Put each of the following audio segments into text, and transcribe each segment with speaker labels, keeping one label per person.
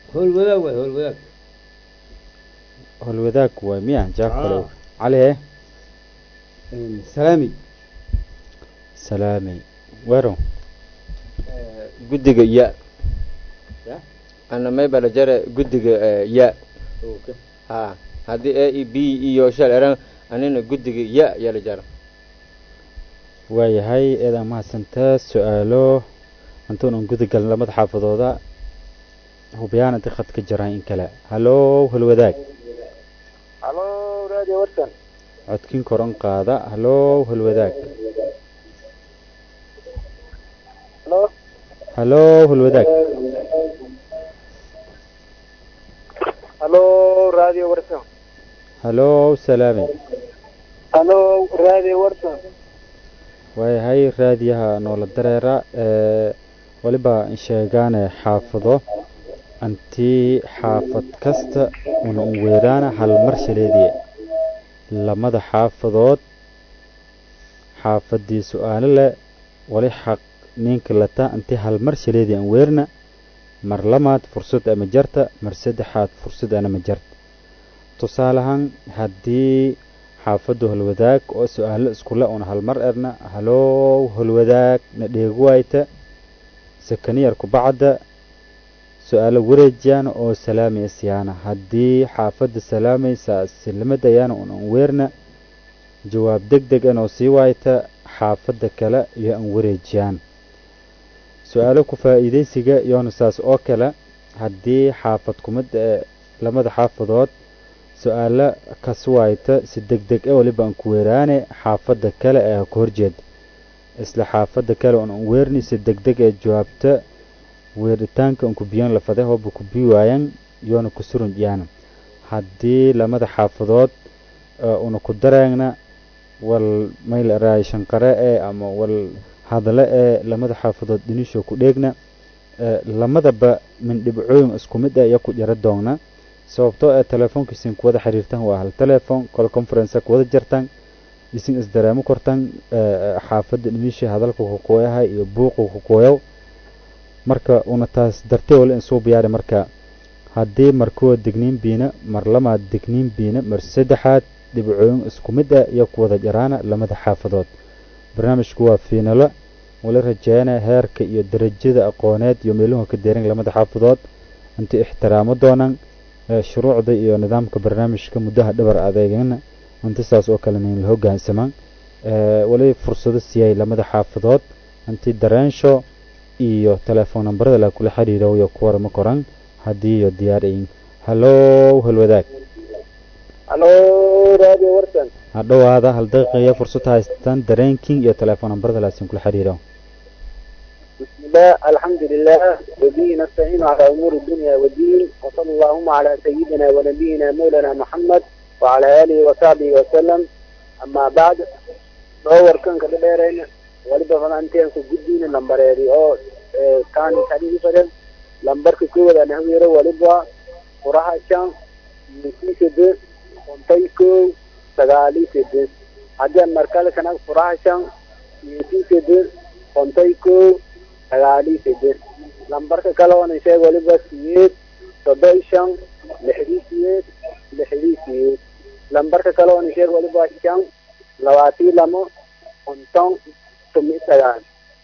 Speaker 1: howlwadaag waay howlwadaag
Speaker 2: holwadaag waay miya jawaab kale
Speaker 1: Ah.
Speaker 2: cali eh
Speaker 1: salaami
Speaker 2: salaamey weero
Speaker 3: guddiga ya
Speaker 1: Ya?
Speaker 3: ana may bala jare guddiga eh, ya ha haddii a e b iyo shal eran anina guddiga ya yala jara
Speaker 2: waayahay eedaa mahadsantaa su-aalo intuunan guda galin lamada xaafadooda hubiyaan inta khad ka jiraan in kale hallow holwadaag
Speaker 4: halo radio warsan
Speaker 2: codkin koron qaada hallow holwadaag
Speaker 4: halo
Speaker 2: hallow holwadaag
Speaker 4: halo radio warsan
Speaker 2: hallow salaamey
Speaker 4: halo radio warsan
Speaker 2: waayahay raadiyaha noola dareera ee weliba sheegaane xaafado antii xaafad kasta una un weeraana hal mar shaleediye lamada xaafadood xaafadii su-aalo leh wali xaq ninka lata antii hal mar shaleedii an weerna mar lamaad fursad ama jarta mar saddexaad fursad anama jarta tusaalahaan haddii xaafaddu holwadaag oo su-aalo iskule una halmar erna hallow holwadaag na dheegu waayta sakaniyar kubacda su-aalo wareejiyana oo salaamaya siyaana haddii xaafadda salaamaysa silmadayana un an weerna jawaab deg deg anoo sii waayta xaafadda kale iyo an wareejiyaan su-aalo ku faa'iidaysiga iyona saas oo kale haddii xaafad kumida ee lamada xaafadood su-aalo kaswaayta si deg deg e waliba aan ku weeraane xaafadda kale ee ka horjeeda isla xaafadda kale un an weerni si deg deg ee jawaabta weeritaanka un ku biyan lafade hooba ku bii waayan yoona ku surun yaana haddii lamada xaafadood una ku dareegna wal mayl raay shanqare ee ama wal hadale ee lamada xaafadood dhinisho ku dheegna lamadaba min dhibcooyin isku mid ah iyo ku jara doogna sababtoo ee telefoonka isin kuwada xiriirtan waa hal telefoon kol conference kuwada jartan isin isdareemo kortan xaafadda dhinisha hadalka kukuoyahay iyo buuqa kukuoyow marka una taas dartee wala in suu biyaari marka haddii markuwa degniin biina mar lamaad degniin biina mar saddexaad dhibcooyin isku mid ah iyo kuwada jaraana lamada xaafadood barnaamijku waa fiinalo wala rajeeyana heerka iyo darajada aqooneed iyo meeluhu ka deerin lamada xaafadood inta ixtiraamo doonaan shuruucda iyo nidaamka barnaamijka muddaha dhabar adeegana inta saas oo kale nin la hogaansamaan wali fursado siiyay lamada xaafadood intii dareensho iyo telefoon nambarada la kula xiriiro iyo ku warama koran haddii iyo diyaar ayin hallow halwadaag
Speaker 4: halo radio warsan
Speaker 2: ha dhowaada hal daqiiqaya fursad haystaan dareenkin iyo telefoon nambarada laasin kula xiriiro
Speaker 4: بسم الله الحمد لله وبه نستعين على أمور الدنيا والدين وصلى اللهم على سيدنا ونبينا مولانا محمد وعلى آله وصحبه وسلم أما بعد دور كان كده ديرين ولبا فلانتين سو جدين لمبر يدي أو كان كان فرن لمبر كوكو دا نهويرو ولبا وراها شان يسي سد ونتيكو سغالي سد حاجة مركز كان وراها شان يسي سد ونتيكو sagaalii sideed lambarka kale oona sheeg waliba siyeed toddoba shan lixdii siyeed lixdii siyeed lambarka kale oona sheeg waliba shan labaatii lamo konton tumi sagaal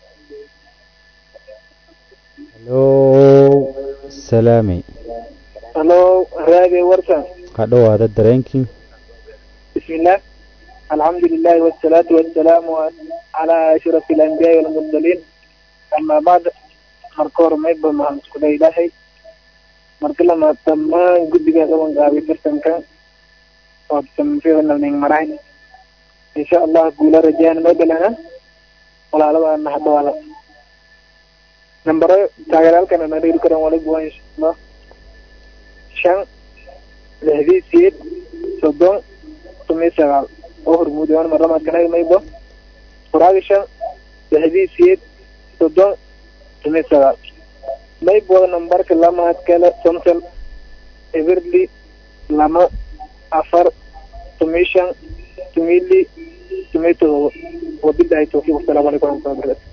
Speaker 2: hallow salaami
Speaker 4: halo radio warsan
Speaker 2: ha dhowaada dareenkin
Speaker 4: بسم الله الحمد لله والصلاة والسلام على أشرف الأنبياء والمرسلين أما بعد marka hore mayba maxaan isku leh ilaahay marka lamaad dhammaan guddiga qaban qaabay tartanka oo samfidanalning marayn insha allah guula rajaan maydalana walaalada naxdawaala nambaro taageeraalkana na dhiri karan waliba waa insha allah shan lixdii siyeed soddon tomiyo sagaal oo hormuudayaan mar lamaadkana maybo furaaga shan lixdii siyeed soddon tomiyo sagaal maybooda nambarka lamaad kale somton everly lama afar tomiyo shan tomiyo li tomiyo todoba wabilahi tawfiiq wasalaamu calaykum waraxmatullahi wabarakatu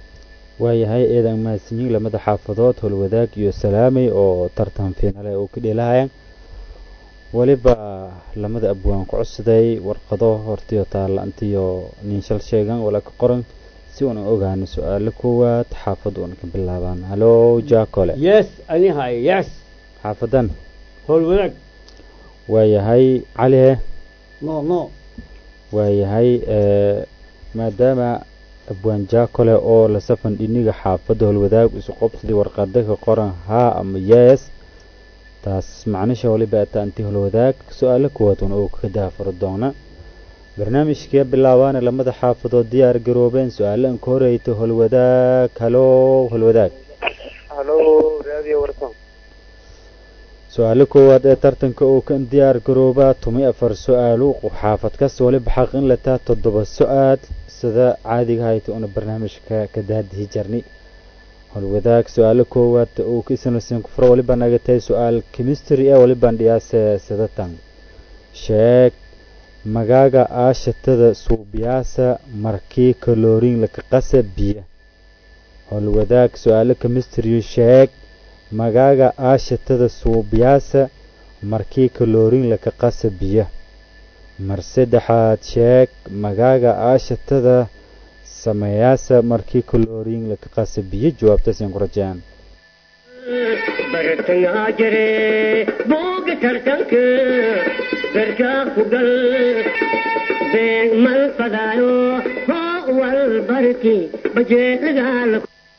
Speaker 2: waayahay eedan mahadsanyiin lamada xaafadood howlwadaag iyo salaamay oo tartan fiinale uu ka dheelahayaan weliba lamada abwaan ku codsaday warqado hortiyo taalla-antiyo ninshal sheegan wala ka qoran si uuna ogaano su-aalo koowaad xaafad uuna ka bilaabaan halo jaakole
Speaker 1: yes ani hay yes
Speaker 2: xaafadan
Speaker 1: howl wadaag
Speaker 2: waayahay cali
Speaker 1: no no
Speaker 2: waayahay maadaama abwaan jaakole oo la safan dhiniga xaafadda howlwadaag isu qobsadii warqada ka qoran haa ama yes taas macnisha waliba ataanti howlwadaag su-aalo kuwaad un oo ka daafaro doona barnaamijkii bilaabaana lamada xaafadood diyaar garoobeen su-aalo an ka horeyto howlwadaag halo howlwadaag
Speaker 4: halo radio warsan
Speaker 2: su-aalo koowaad ee tartanka uu kan diyaar garoobaa tumi afar su-aalo xaafad kas waliba xaq in lataa toddoba su-aal sida caadiga hayta una barnaamijka ka daadihi jarni howlwadaag su-aalo koowaad uu kaisanasin kufuro waliba naga tahay su-aal chemistry ee waliban dhiyaase sidatan sheeg magaaga aashatada suubiyaasa markii kaloorin laka qasa biya howlwadaag su-aalo chemistry sheeg magaaga aashatada suubiyaasa markii kaloorin laka qasa biya mar saddexaad sheeg magaaga aashatada sameeyaasa markii kaloorin laka qasa biyo jawaabtaasaan ku rajaan
Speaker 5: bartangaa jire booga tartanka darkaa ku gal beeg mal fadaayo hoo wal barki bajeelagaala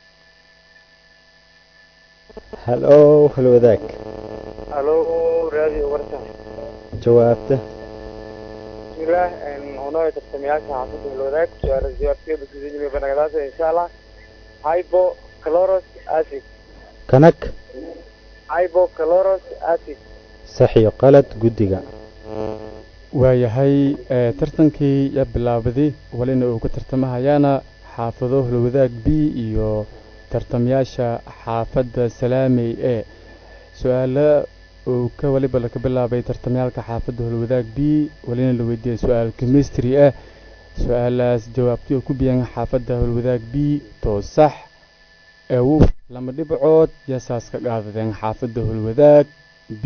Speaker 2: halo howlwadaag
Speaker 4: halo radio warsan
Speaker 2: jawaabta
Speaker 4: bismillah unoo tartamayaasha xaafadda howlwadaag su-aala jawaabteeda sidii banagadaasa insha allah hypocloros acid
Speaker 2: kanag
Speaker 4: hypocloros acid
Speaker 2: saxiyo qalad guddiga
Speaker 6: waayahay tartankii yaa bilaabaday walina uu ka tartamahayaana xaafado howlwadaag b iyo tartamayaasha xaafadda salaamey ee su-aalo uu ka waliba laka bilaabay tartamayaalka xaafadda howlwadaag b walina la weydiiyey su-aal chemistry ah su-aalaas jawaabtii oo ku biyan xaafadda howlwadaag b too sax eewu lama dhibcood yaasaas ka qaadadeen xaafadda howlwadaag b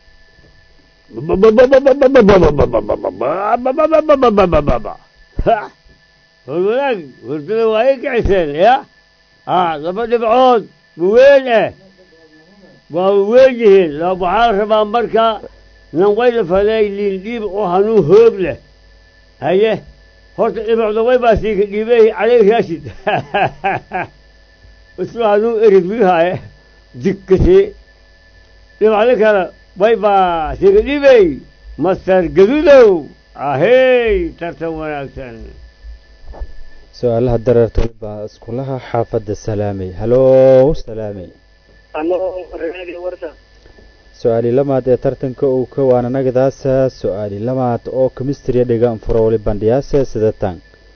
Speaker 1: howl wadaag hurdada waa i kiciseen ya a laba dhibcood waweyn eh waa waweyn yihiin la waxaa rabaa marka nanqayla faday liindhiib oo hanuun hoog leh haye horta dhibicda way baa siika dhiibey caley raashid islu hanuun erig bihaaye dikkasi dhibacdo kale way baa siika dhiibey master gadudow ahey tartan wanaagsan
Speaker 2: su-aalaha dareerta waliba iskulaha xaafadda salaamey halo salaamey
Speaker 4: halo radio warsan
Speaker 2: su-aali lamaad ee tartanka uu ka waana nagadaasa su-aali lamaad oo chemistry dhiga furo wali bandhiyaasa sidatan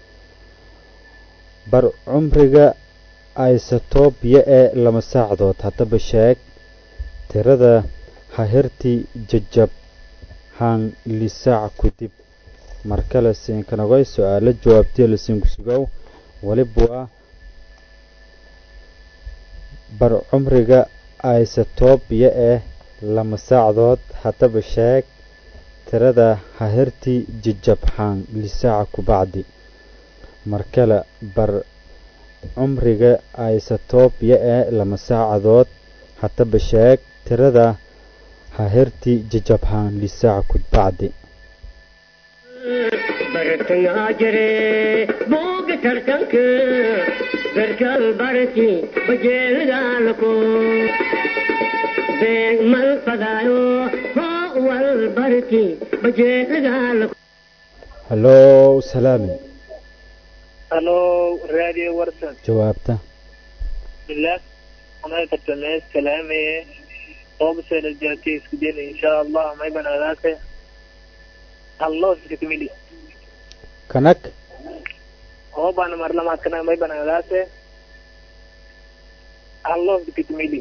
Speaker 2: bar cumriga isotobya ee lama saacdood haddaba sheeg tirada hahirti jajab haan lisaac kudib markale siinkanagoy su-aalo jawaabtiya lasiinkusugow waliba bar cumriga isotobya ee lama saacdood haddaba sheeg tirada hahirti jajabxaan lisaaca kubacdi markale bar cumriga isotobya ee lama saacadood haddaba sheeg tirada hahirti jajabxaan lisaaca kubacdi
Speaker 5: bartangaa jire booga tartanka darkal barki bajeelagaalako beeg mal fadaayo hoo wal barki bajeelagaalako
Speaker 2: halo salaami
Speaker 4: halo radio warsan
Speaker 2: jawaabta
Speaker 4: bismillah anaa tartamee salaamaye qoobsela jaati isku dayna insha allah may banagadaase hallo iskatimili
Speaker 2: kanag
Speaker 4: oo baana marlamaadkana may banagadaase hallo iskatimili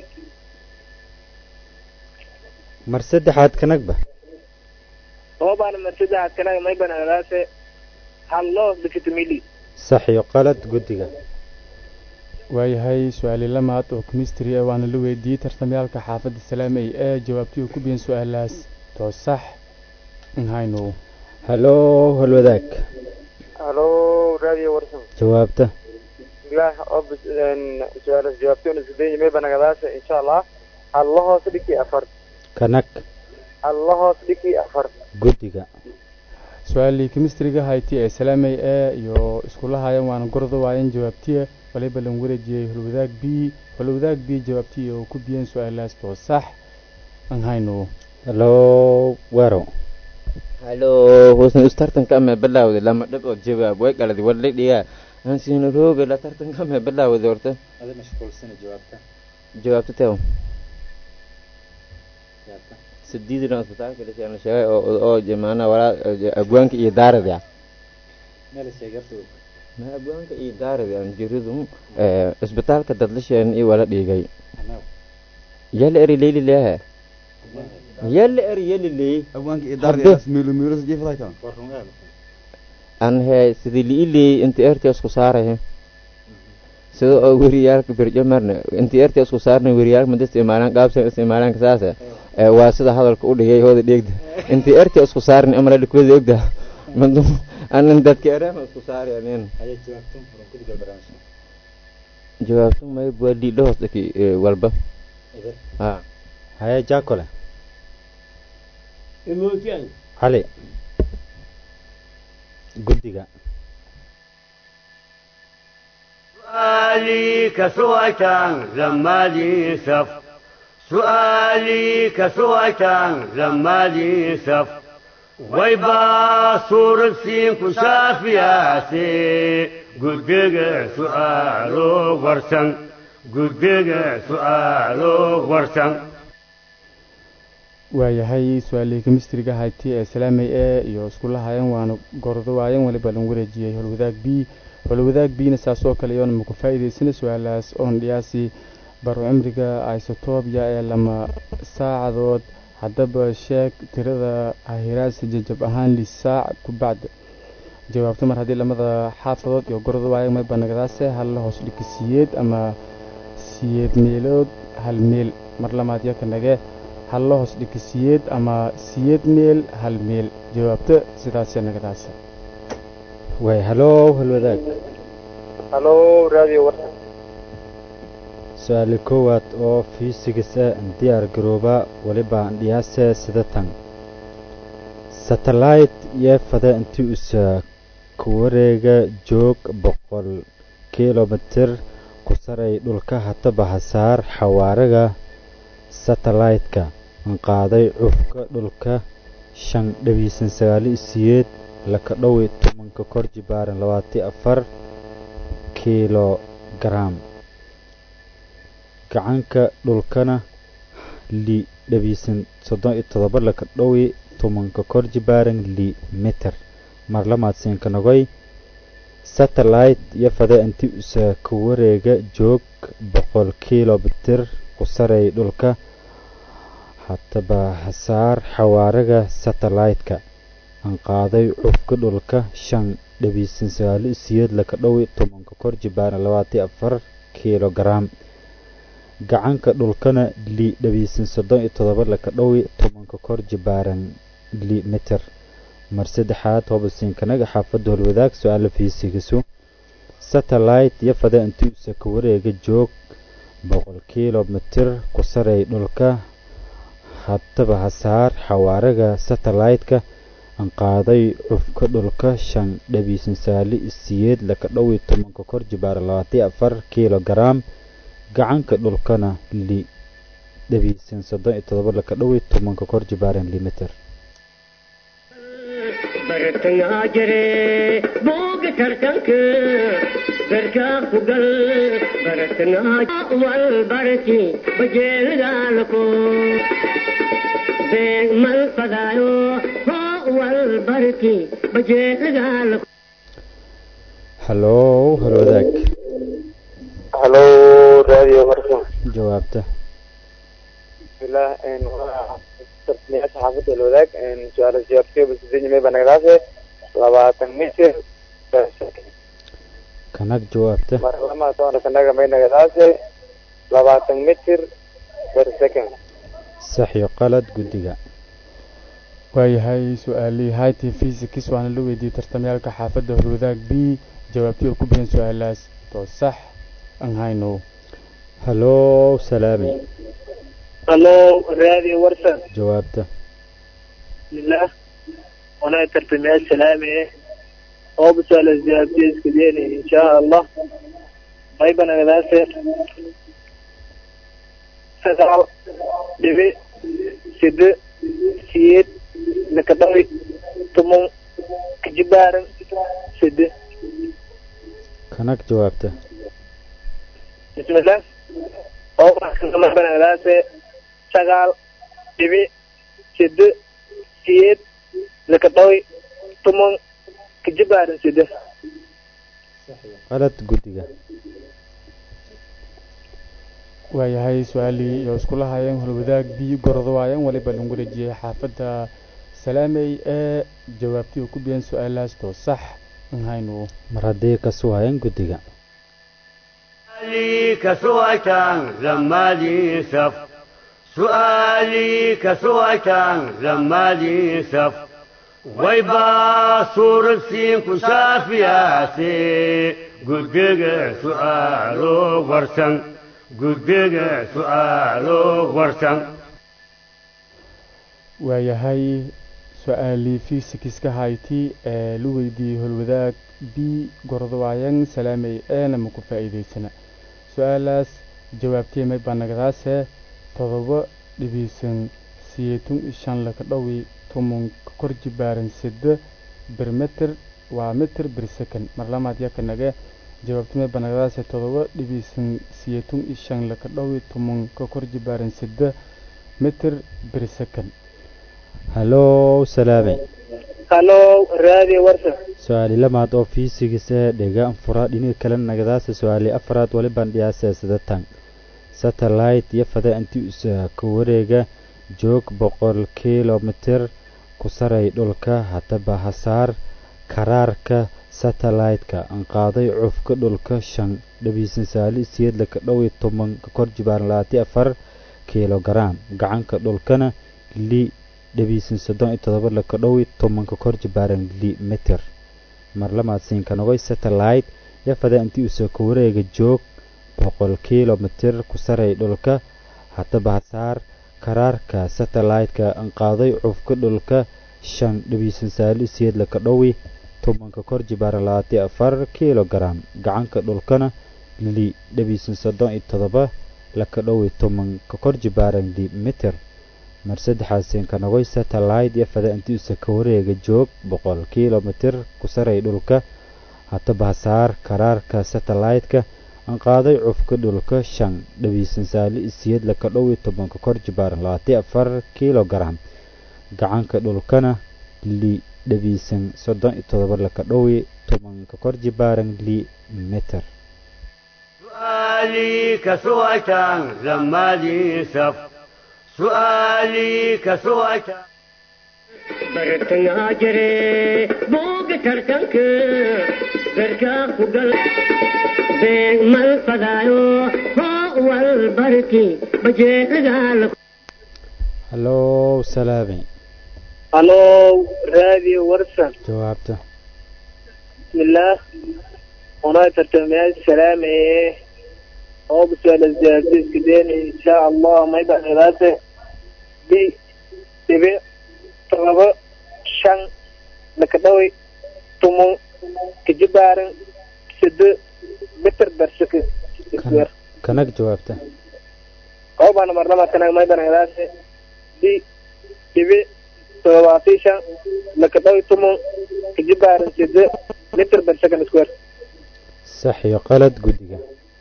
Speaker 2: mar saddexaad kanagba
Speaker 4: oo baana marsidaadkana may banagadaase hallo iskatimili
Speaker 2: sax iyo qalad guddiga
Speaker 6: waayahay su-aali lamaad oo chemistry ah waana la weydiiyey tartamyaalka xaafadda salaamey ee jawaabtii uu ku biyan su-aalaas too sax nhaynu
Speaker 2: halo halwadaag
Speaker 7: halo radio warsan
Speaker 2: jawaabta
Speaker 7: bilah ob su-aalas jawaabtoona sideeyi may banagadaasha insha allah alla hoos dhigi afar
Speaker 2: kanag
Speaker 7: alla hoos dhigi afar
Speaker 2: guddiga
Speaker 6: su-aalii chemistryga hayti ee salaamey ee iyo iskula hayan waana gordo waayan jawaabtiya waliba lan wareejiyey holwadaag b holwadaag b jawaabtiya oo ku biyan su-aalaas too sax nhaynu
Speaker 2: halo wero
Speaker 3: halo husna is tartanka ama bilaawday lama dhab oo jawaab way qaladi wala dhigaa aan siina rooga la tartanka ama bilaawday horta
Speaker 2: ada mashquulsana jawaabta
Speaker 3: jawaabta teew sideedina isbitaalka dhashay aan sheegay oo oo jamaana walaa abwaanka iyo daarada
Speaker 2: meel sheegartu
Speaker 3: ma abwaanka iyo daarada aan jiridu isbitaalka dadlasheen iyo wala dhigay yalla eri leeli leeyahay yalla eri yalla leey
Speaker 8: abwaanka iyo
Speaker 3: Hadde.
Speaker 8: daardiyaas miilo miilo jiifday kan
Speaker 3: aan he sidii liiley inta eerta isku saaray sida oo weriyaalka birjamarna inta eerta isku saarna weriyaalka mada isticmaalaan qaabsan isticmaalaan kasaasa ee waa sida hadalka u dhigay hooda dheegda inta eerta isku saarna amala dhikooda ogda madu anan dadka ereema isku saari anin
Speaker 2: haya jawaabtan furan guddiga barnaamijka
Speaker 3: jawaabtu may waa liidho hoos dhaki walba
Speaker 2: eber
Speaker 3: ha
Speaker 2: haya jaakole
Speaker 1: imootiyan
Speaker 2: cali guddiga
Speaker 1: سؤالي كسوأتان لما لي سف سؤالي كسوأتان لما لي سف ويبا صورة سين كشافياتي قدق سؤالو ورسن قدق سؤالو ورسن
Speaker 6: waayahay su-aalii chemistryga hayti ee salaamey ee iyo iskula hayan waana gordo waayan waliba lan wareejiyey holwadaag b holwadaag bna saasoo kale iyoona maku faa'iidaysana su-aalaas oon dhiyaasi baro cimriga isotobia ee lama saacadood haddaba sheeg tirada ahiraasi jajab ahaan li saac ku bacda jawaabto mar haddii lamada xaafadood iyo gordo waayan mayba nagadaase hal hoos dhigi siyeed ama siyeed meelood hal meel mar lamaad iyo ka nage hal la hoos dhigi siyeed ama siyeed meel hal meel jawaabto sidaasee nagadaase
Speaker 2: waay halo halwadaag
Speaker 7: halo radio warsan
Speaker 2: su-aali koowaad oo fiisigis ah diyaar garooba weliba dhiyaase sida tan satellite iyo fada intii usa ku wareega joog boqol kilomitir ku saray dhulka hataba hasaar xawaaraga satellite-ka aan qaaday cufka dhulka shan dhabiisan sagaali siyeed laka dhowi tobanka kor jibaaran labaati afar kilogaram gacanka dhulkana li dhabiisan soddon iyo todoba laka dhowi tobanka kor jibaaran li mitir mar lamaadsiinka nogoy satellite iyo fada inti usa ku wareega joog boqol kilomitir ku saray dhulka hataba hasaar xawaaraga satellite-ka aan qaaday cufka dhulka shan dhabiisan sagaali siyeed laka dhowi tobanka kor jibaaran labaati afar kilogaram gacanka dhulkana li dhabiisan soddon iyo todoba laka dhowi tobanka kor jibaaran li mitir mar saddexaad hobasiinkanaga xaafadda holwadaag su-aala fiisigisu satellite iyo fada intuusa ka wareega joog boqol kilomitir ku saray dhulka hataba hasaar xawaaraga satellite-ka aan qaaday cufka dhulka shan dhabiisan saali siyeed laka dhowi tobanka kor jibaara labaati afar kilogaram gacanka dhulkana li dhabiisan soddon iyo todoba laka dhowi tobanka kor jibaaran limitir
Speaker 5: bartangaa jire booga tartanka garkaa ku gal bartangaa wal barki bajeelgaalako beeg mal fadaayo hoo wal barki bajeelgaalako
Speaker 2: halo halwadaag
Speaker 7: halo radio warsan
Speaker 2: jawaabta
Speaker 7: bismillah tartamayaasha xaafadda alwadaag su-aala jawaabtiyo basideeyi may banagadaase labaatan mitir
Speaker 2: kanag jawaabta
Speaker 7: mar lamaad oona kanaga may nagadaase labaatan mitir per second
Speaker 2: sax iyo qalad guddiga
Speaker 6: waayahay su-aalihii hayti physics waana la weydiiyey tartamyaalka xaafadda horwadaag b jawaabtii oo ku biyan su-aalaas to sax aan hayno
Speaker 2: hallow salaami
Speaker 4: halo raadi warsan
Speaker 2: jawaabta
Speaker 4: bismillah wana tartamayaal salaami eh oo bisaala jawaabtiiska deeni insha allah mayba nagadaase sagaal dhibi side siyeed nakadhawi tumon kajibaaran side
Speaker 2: kanag jawaabta
Speaker 4: bismillah oo mayba nagadaase sagaal dhibi side siyeed nakadhawi tumon kajibaaran side
Speaker 2: qalad guddiga
Speaker 6: waayahay su-aalihii iyo iskula hayeen holwadaag b gordo waayeen waliba lagu wareejiyey xaafadda salaamey ee jawaabtii oo ku biyan su-aalaas to sax aan hayno
Speaker 2: mar haddii ka suwaayeen guddiga
Speaker 1: سؤالي كسويتان زمالي سف سؤالي كسويتان زمالي سف ويبا صور سين كشافياتي قدق سؤالو ورسن قدق سؤالو ورسن
Speaker 6: waayahay su-aalii physics-ka hayti ee la weydiiyey holwadaag b gordo waayeen salaamey eena ma ku faa'iidaysana su-aalaas jawaabtii may banagdaase todoba dhibiisan siyeetun iyo shan laka dhowi tumun ka kor jibaaran sida bir mitir waa mitir bir second mar lamaad yaka nage jawaabtii may banagdaase todoba dhibiisan siyeetun iyo shan laka dhowi tumun ka kor jibaaran sida mitir bir second
Speaker 2: hallow salaami
Speaker 4: halo raadi warsan
Speaker 2: su-aali lamaad oo fiisigis ee dhega anfura dhinaga kale nagadaasa su-aali afraad walibaan dhiyaasee sidatan satellite iyo fada inti isa ka wareega joog boqol kilomitir ku saray dhulka haddaba hasaar karaarka satellite-ka aan qaaday cufka dhulka shan dhabiisan saali siyeedla ka dhow iyo toban ka kor jibaaran labaati afar kilogaram gacanka dhulkana li dhabiisan soddon iyo todoba laka dhow iyo toban ka kor jibaaran li mitir mar lamaad siinka nogoy satellite iyo fada intii usa ka wareega joog boqol kilomitir ku saray dhulka haddaba hasaar karaarka satellite-ka aan qaaday cufka dhulka shan dhabiisan saali siyeed laka dhowi tobanka kor jibaaran labaati afar kilogaram gacanka dhulkana li dhabiisan soddon iyo todoba laka dhowi toban ka kor jibaaran li mitir mar saddexaasiin ka nogoy satellite iyo fada intii usa ka wareega joog boqol kilomitir ku saray dhulka haddaba hasaar karaarka satellite-ka aan qaaday cufka dhulka shan dhabiisan saali siyeed laka dhow iyo tobanka kor jibaaran labaati afar kilogaram gacanka dhulkana li dhabiisan soddon iyo todoba laka dhow iyo tobanka kor jibaaran li mitir
Speaker 1: سؤالي كسويتان زمالي سف سؤالي كسويتان
Speaker 5: bartangaa jire booga tartanka garkaa ku gal beeg mal fadaayo hoo wal barki bajeelagaala
Speaker 2: hallow salaami
Speaker 4: halo raadi warsan
Speaker 2: jawaabta
Speaker 4: bismillah wana tartamayaal salaami eh oo bisaala jawaabtiiska deeni insha allah mayba nagadaase bi dhibi todoba shan laka dhawi tumun kajibaaran side mitir berseke isweer
Speaker 2: kanag jawaabta
Speaker 4: oo baana marlama kanag mayba nagadaase bi dhibi todobaatii shan laka dhawi tumun kajibaaran side mitir berseke isweer
Speaker 2: sax iyo qalad guddiga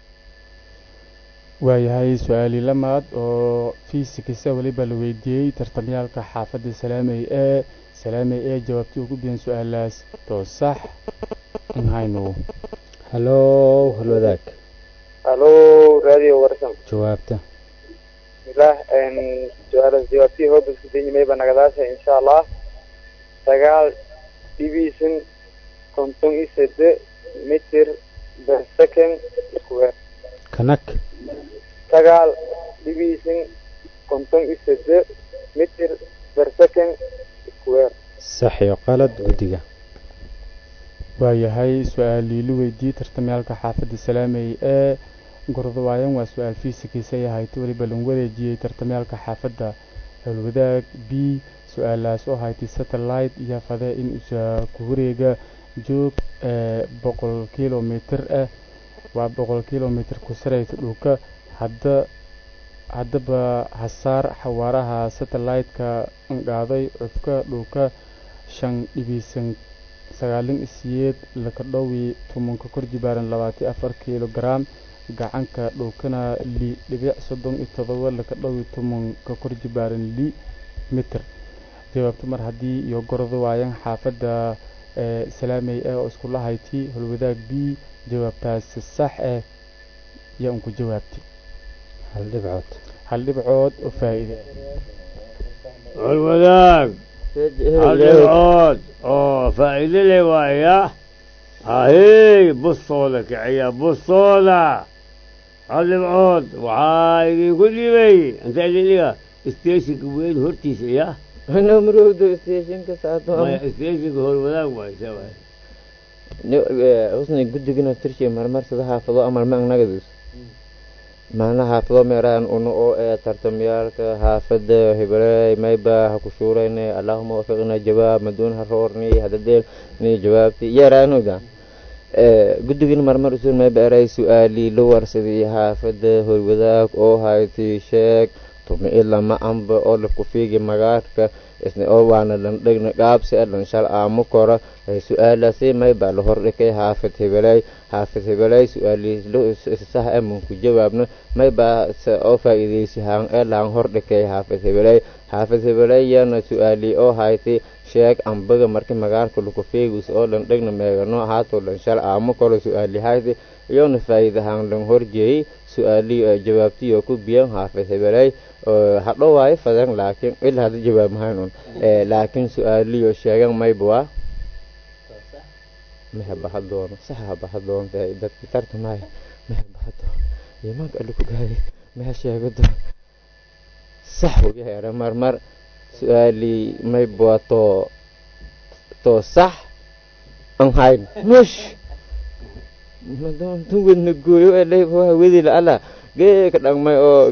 Speaker 6: waayahay su-aali lamaad oo fiisikisa weliba la weydiiyey tartamyaalka xaafadda salaamey ee salaamey ee jawaabtii ugu biyan su-aalaas to sax in hayno
Speaker 2: hallow halwadaag
Speaker 7: halo radio warsan
Speaker 2: jawaabta
Speaker 7: bismillah su-aalaas jawaabtii hoobiska denyimeyba nagadaasha insha allah sagaal dhibiisan konton iyo sede mitir per second square
Speaker 2: kanag
Speaker 7: sagaal dhibiisan konton iyo sede mitir per second square
Speaker 2: sax iyo qalad guddiga
Speaker 6: waayahay su-aalii la weydiiyey tartamyaalka xaafadda salaamey ee gordawaayan waa su-aal fiisikiisa ay ahayd weliba lagu wareejiyey tartamyaalka xaafadda howlwadaag b su-aalaas oo ahayd satellite iyo fade in usa ku wareega joog ee boqol kilomitr ah waa boqol kilomitr ku saraysa dhulka hadda haddaba hasaar xawaaraha satellite-ka qaaday cufka dhulka shan dhibiisan sagaalin isiyeed laka dhowi tumanka kor jibaaran labaatan afar kilogram gacanka dhulkana li dhibic soddon iyo todoba laka dhowi tumanka kor jibaaran li mitr jawaabto mar haddii iyo gordo waayan xaafadda ee salaamey ah oo iskula hayti holwadaag b jawaabtaasi sax ah yaa unku jawaabtay
Speaker 2: hal dhibcood
Speaker 6: hal dhibcood oo faa'iide
Speaker 1: والوذاك العود اه فائدة لي ويا هاي بصولك يا بصولة العود وعاي يقول لي بي انت اللي لي استيشك وين هرتيس يا
Speaker 3: ana marowdo stationka saato
Speaker 1: ما استيشك هو الوذاك ما يسوي
Speaker 3: husni guddigina tirshi marmar sida haafado amal ma annagadus macna haafado meeraan uno oo ee tartamyaalka haafada hibaley mayba ha ku shuurayne allahuma wafiqna jawaab maduun ha roorni hadadeel ni jawaabti yeeraanuga guddigina marmar usun mayba eray su-aali la warsadii haafada horwadaag oo hayti sheeg tumi ilama amba oo lafku fiigi magaarka isna oo waana landhegna qaabsi adhan shal aamu kora su-aalaasi mayba la hordhikay haafid hibeley haafid hibeley su-aali sah amunku jawaabna mayba oo faa'iideysi haan ee laan hordhikay haafid hibeley haafid hibeley yana su-aali oo hayti sheeg ambaga marki magaarka laku fiigus oo landhegna meegano haato lan shal aamu koro su-aali hayti iyona faa'iidahaan lan horjeeyey su-aali jawaabtiyo ku biyan haafid hibeley hadho waayo fadan laakiin ilaa hada jawaab mahayn un laakiin su-aaliyo sheegan mayba waa meha baha doono saxa baha doonta dadki tartamay meha baha doono imaanka ali ku gaaday meha sheego doon sax uu yahay marmar su-aali mayba waa too too sax an hayn mush madoon tun wedna gooyo ee leyba waa wedi la ala geeka dhagmay oo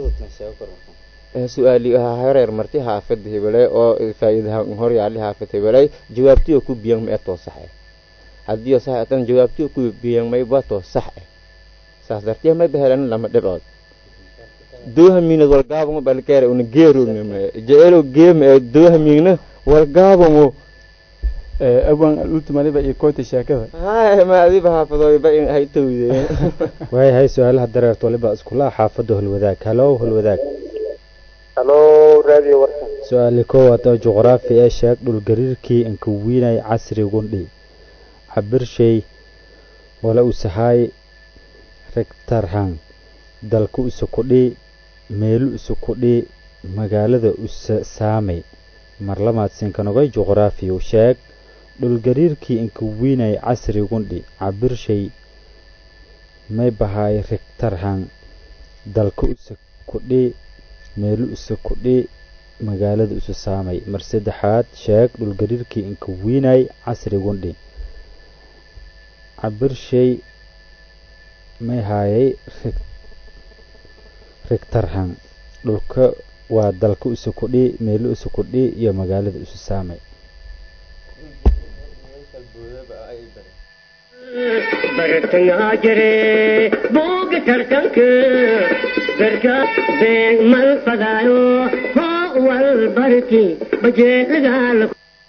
Speaker 3: su-aali hareer marti haafid hibeley oo faa'iidahan hor yaali haafid hibeley jawaabtiyo ku biyan ma etoo sax eh haddiyo sax atan jawaabtiyo ku biyan may batoo sax eh saas dartiya may bahelan lama dhibcood dooha miinad walgaabamo balkeere una geerognama jeceelo geema ee dooha miigna walgaabamo
Speaker 6: awan ultimadiba iyo koota sheekada
Speaker 3: hay ma adiba haafadooyba in hay tawdeen
Speaker 2: waayahay su-aalaha dareerta waliba iskulaha xaafadda holwadaag halow holwadaag
Speaker 7: halo radio warsan
Speaker 2: su-aali koowaad oo juqraafi ee sheeg dhulgariirkii ankawiinay casri gundhi cabirshay wala usahaay regtarhan dalku isukudhi meelu isukudhi magaalada usa saamay marlamaad sinkanogay juqraafiyu sheeg dhulgariirkii inkawiinay casri gundhi cabirshay may bahaay regtarhan dalku isukudhi meelu isukudhi magaalada isu saamay mar saddexaad sheeg dhulgariirkii inkawiinay casri gundhi cabirshay may haayay regtarhan dhulka waa dalka isukudhi meelu isukudhi iyo magaalada isu saamay
Speaker 5: bartangaa jire booga tartanka darka beeg mal fadaayo hoo wal barki bajeelagaala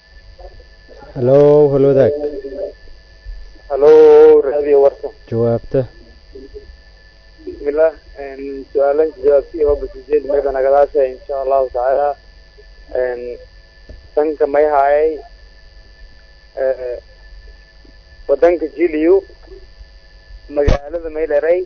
Speaker 2: halow holwadaag
Speaker 7: halo radio warsan
Speaker 2: jawaabta
Speaker 7: bismillah su-aalan jawaabtii oo basijeed mayba nagadaasha insha allahu tacaala sanka may haayay wadanka jiliyu magaalada mayleray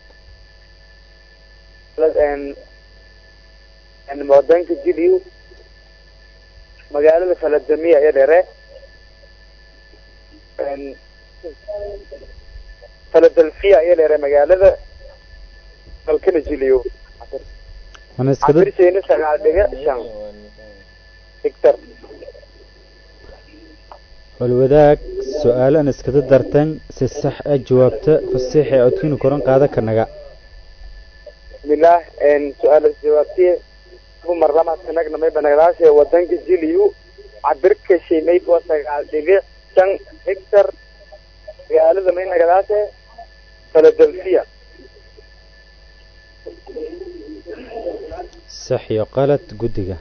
Speaker 7: wadanka jiliyu magaalada faladamiya ee dhere philadelphia iyo dheere magaalada dalkana jiliyo
Speaker 2: ana iskada
Speaker 7: cabirshayna sagaal dhibic shan hectar
Speaker 2: walwadaag su-aalo aan iskada dartan si sax ah jawaabta fasiix ee codkiinu koran qaada kanaga
Speaker 7: bismillaah su-aalaas jawaabtiye dumar lama sanagna may banagdaashe wadanka jiliyu cabirka shimayd waa sagaal dhibic shan hectar magaalada may nagadaashe philadelphia
Speaker 2: sax iyo qalad guddiga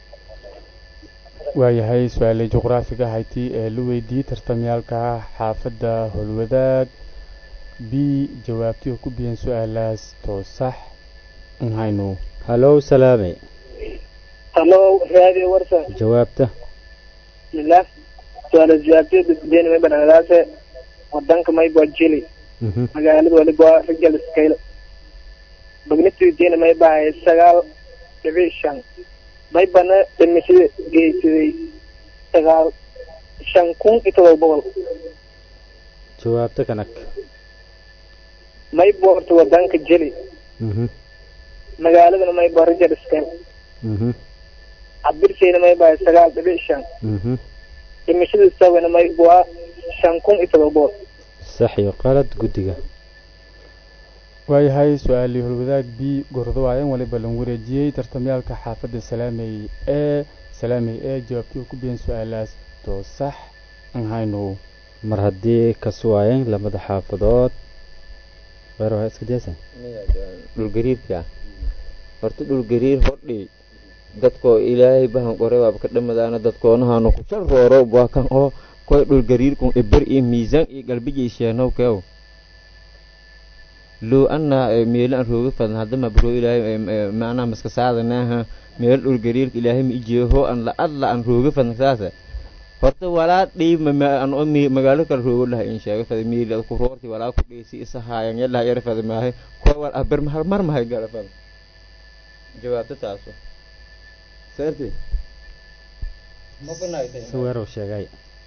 Speaker 6: waayahay su-aalay juqraafiga hayti ee la weydiiyey tartamyaalka xaafadda howlwadaag b jawaabtii oo ku biyan su-aalaas too sax in haynu
Speaker 2: halow salaame
Speaker 4: halo raadi warsan
Speaker 2: jawaabta
Speaker 4: bismillaah su-aala jawaabtay dadweyne may banagdaase wadanka mayba jili
Speaker 2: Mhm.
Speaker 4: magaalada waliba rijal scale magnitudeena may bahay sagaal dhibic shan may bana dhimashada geysaday sagaal shan kun iyo todoba boqol
Speaker 2: jawaabta kanag
Speaker 4: may boorta wadanka jeli
Speaker 2: Mhm.
Speaker 4: magaaladana may ba rijal scale
Speaker 2: Mhm.
Speaker 4: cabirshayna may bahay sagaal dhibic shan
Speaker 2: Mhm.
Speaker 4: dhimashada isagana may waa shan kun iyo todoba boqol
Speaker 2: sax iyo qalad guddiga
Speaker 6: waayahay su-aalii howlwadaag b gordawaayan waliba lan wareejiyey tartamyaalka xaafadda salaamey ee salaamey ee jawaabtii oo ku biyan su-aalaas too sax in haynu
Speaker 2: mar haddii ka suwaayeen lamada xaafadood weer waa iska diyaasan
Speaker 3: dhulgariirka horta dhulgariir hodhi dadkoo ilaahay bahan qore waaba ka dhamadaana dadkoonahaanu ku shal rooro waa kan oo koy dhulgariirkun iber iyo miisaan iyo galbijay sheenow keew loo anna meelo aan rooga fadan haddama bro ilaahay macnaha maska saadanaha meel dhulgariirka ilaahay ma ijeeho an la adla aan rooga fadan saasa horta walaa dhiib an oo magaalo kale roogo laha in sheega fada miil ku roorti walaa ku dheysi isa haayan yalaha yara fada maahay koy wal aber mahal mar mahay gala fada jawaabta taaso
Speaker 8: seerti
Speaker 2: si weerow sheegay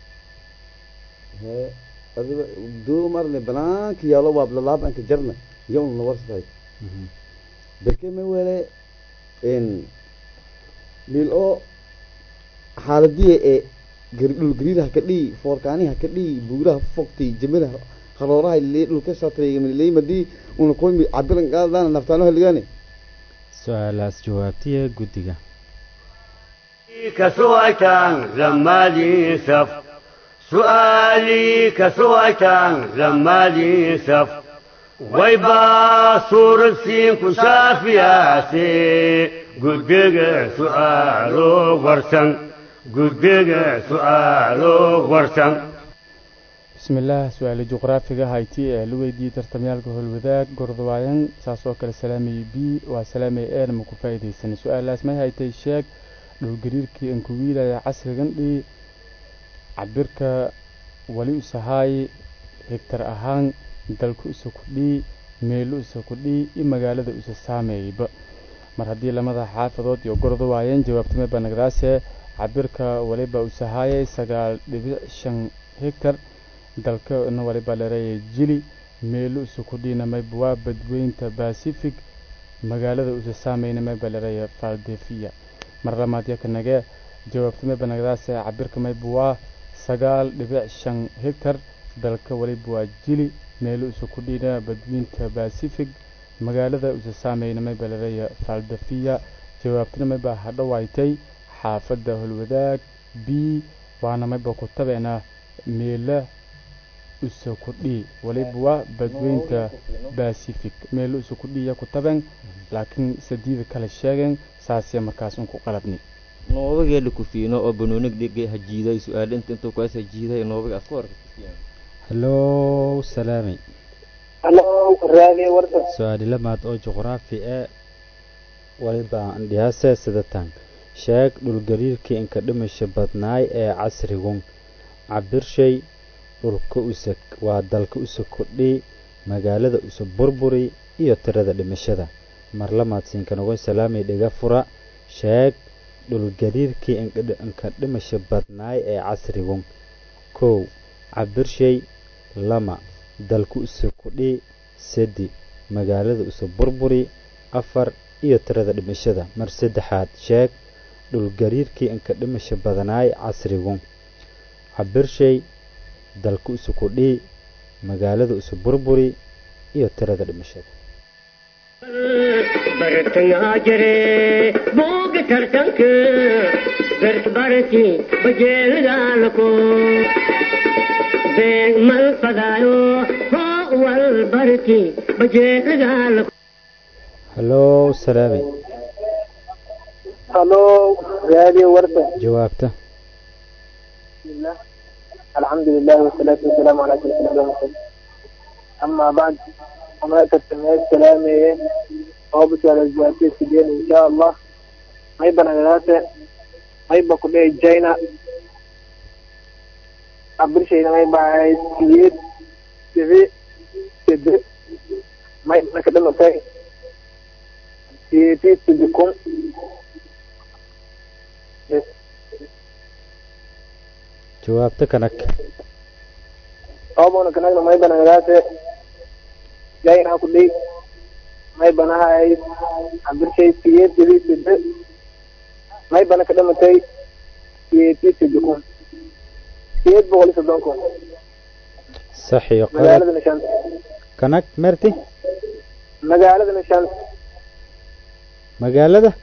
Speaker 8: hee adiga duu marle banaanka yaalo waa lalaab anka jarna yawna na warsaday
Speaker 2: Mhm.
Speaker 8: berke ma wele en lil oo xaaladiya ee gar- dhul gariiraha ka dhihi foorkaaniha ka dhihi buuraha fogtay jamilaha harooraha le dhulka shatreegamaleymadii una koymi cabiran qaadana naftaanoha ligane
Speaker 2: su-aalaas jawaabtiya guddiga
Speaker 1: كسوة زمالي سف سؤالي كسوة زمالي سف ويبا صور السين كشافياسي قدق سؤالو ورسن قدق سؤالو ورسن
Speaker 6: bismillaah su-aale juqraafiga hayti ee la weydiiyey tartamyaalka howlwadaag gordawaayan saas oo kale salaamay b waa salaamay een ma ku faa'iidaysanay su-aalaas may haytay sheeg dhulgariirkii aan ku wiilaya casrigan dhii cabirka wali usahaay hegtar ahaan dalku isa ku dhii meelo isa ku dhii iyo magaalada isa saameeyba mar haddii lamada xaafadood iyo gordawaayeen jawaabtamay banagdaase cabirka waliba usahaayay sagaal dhibic shan hegtar dalkana waliba lareeyay jili meelo isa ku dhiina mayba waa badweynta pacific magaalada usa saameyna mayba lareeya faldefiya mar labaad yakanage jawaabtamay banagdaase cabirka mayba waa sagaal dhibic shan hegtar dalka waliba waa jili meelo isa ku dhiina badweynta pacific magaalada usa saameyna mayba lareeya faldefiya jawaabtana mayba hadhowaaytay xaafadda holwadaag b waana mayba ku tabeena meela usa ku dhii waliba waa badweynta pacific meelo usa ku dhiiya ku taben laakiin sadiida kale sheegeen saasya markaas un ku qalabni
Speaker 3: noobageela kufiino oo banoonig dhigay hajiiday su-aal inta intuu kuwaas hajiiday noobaga aad ku warka
Speaker 2: hallow salaamay
Speaker 4: halo raadi warsan
Speaker 2: su-aali lamaad oo juqraafi ee waliba aan dhiyaase sidatan sheeg dhulgariirkii inka dhimasha badnaay ee casrigun cabirshay dhulka usa waa dalka usa kordhi magaalada usa burburi iyo tirada dhimashada mar lamaad siinkanogon salaamay dhiga fura sheeg dhulgariirkii inka dhimasha badnaay ee casrigun kow cabirshay lama dalku isu kudhi sedi magaalada isu burburi afar iyo tirada dhimashada mar saddexaad sheeg dhulgariirkii inka dhimasha badanaay casrigu cabirshay dalku isu kudhi magaalada isu burburi iyo tirada dhimashada
Speaker 5: bartangaa jire booga tartanka berbarti bajeelgaalako beeg mal fadaayo hoo wal barti bajeelgaalako
Speaker 2: hallow salaami
Speaker 4: halo raadiyo warta
Speaker 2: jawaabta
Speaker 4: bismillah alxamdulilahi wasalaatu wasalaamu calaa sayyidina muhammad amaa bacd وما تتمنى السلام أو بتاع الزواتي سجين إن شاء الله ما يبقى نغلاته ما يبقى كل جاينا قبل شيء ما يبقى سيد سيد سيد ما يبقى كده نتاي سيد سيدكم
Speaker 2: jawaabta kanag
Speaker 4: أو بنا كنا ما يبقى نغلاته جاينا كل may banahay cabdirshay siyeed jadid side may bana ka dhamatay siyeedii side kun siyeed boqol iyo soddon kun
Speaker 2: sax iyo qalad
Speaker 4: magaaladana shan
Speaker 2: kanag merti
Speaker 4: magaaladana shan
Speaker 2: magaalada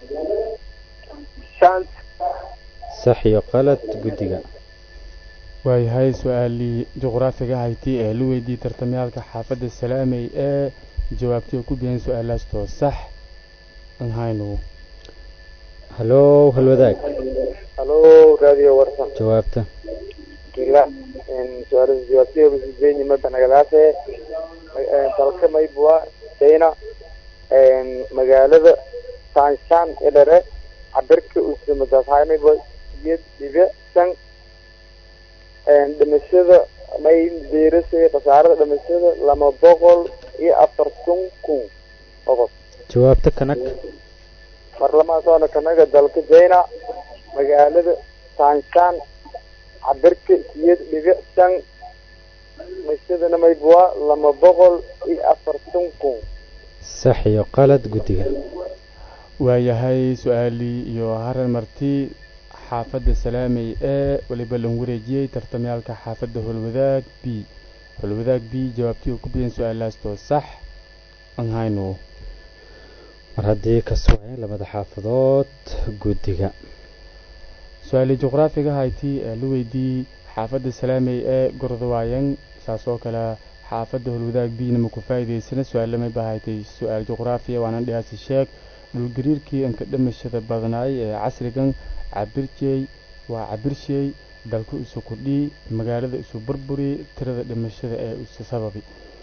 Speaker 4: shan
Speaker 2: sax iyo qalad guddiga
Speaker 6: waayahay su-aalii juqraafiga hayti ee la weydiiyey tartamyaalka xaafadda salaamey ee jawaabtii oo ku bixin su-aalaastoo sax aan hayno
Speaker 2: hallow halwadaag
Speaker 7: halo radio warsan
Speaker 2: jawaabta
Speaker 7: ila suaalas jawaabtay basijeeni mabanagadaase dalka maybua china magaalada sanshan idhare cabirka usamadaashay mayba siyed dhibe shan dhimashada may diirasay khasaarada dhimashada lama boqol iyo afartan kun qodob
Speaker 2: jawaabta kanag
Speaker 7: baarlamaanka kanaga dalka china magaalada sanshan cabirka siyed dhibic shan dhimashadana maybua lama boqol iyo afartan kun
Speaker 2: sax iyo qalad guddiga
Speaker 6: waayahay su-aalii iyo haran marti xaafadda salaamey ee weliba lan wareejiyey tartamyaalka xaafadda holwadaag b holwadaag b jawaabtii oo ku bixin su-aalaastoo sax aan hayno
Speaker 2: mar haddii ka sugayn labada xaafadood guddiga
Speaker 6: su-aalii juqraafiga hayti ee la weydiiyey xaafadda salaamey ee gordawaayan saas oo kale xaafadda holwadaag bina ma ku faa'iidaysana su-aalamay baa haytay su-aal juqraafiya waanan dhihaasi sheeg dhulgariirkii inka dhimashada badnaay ee casrigan cabirjey waa cabirshey dalku isu kudhii magaalada isu burburi tirada dhimashada ee isu sababi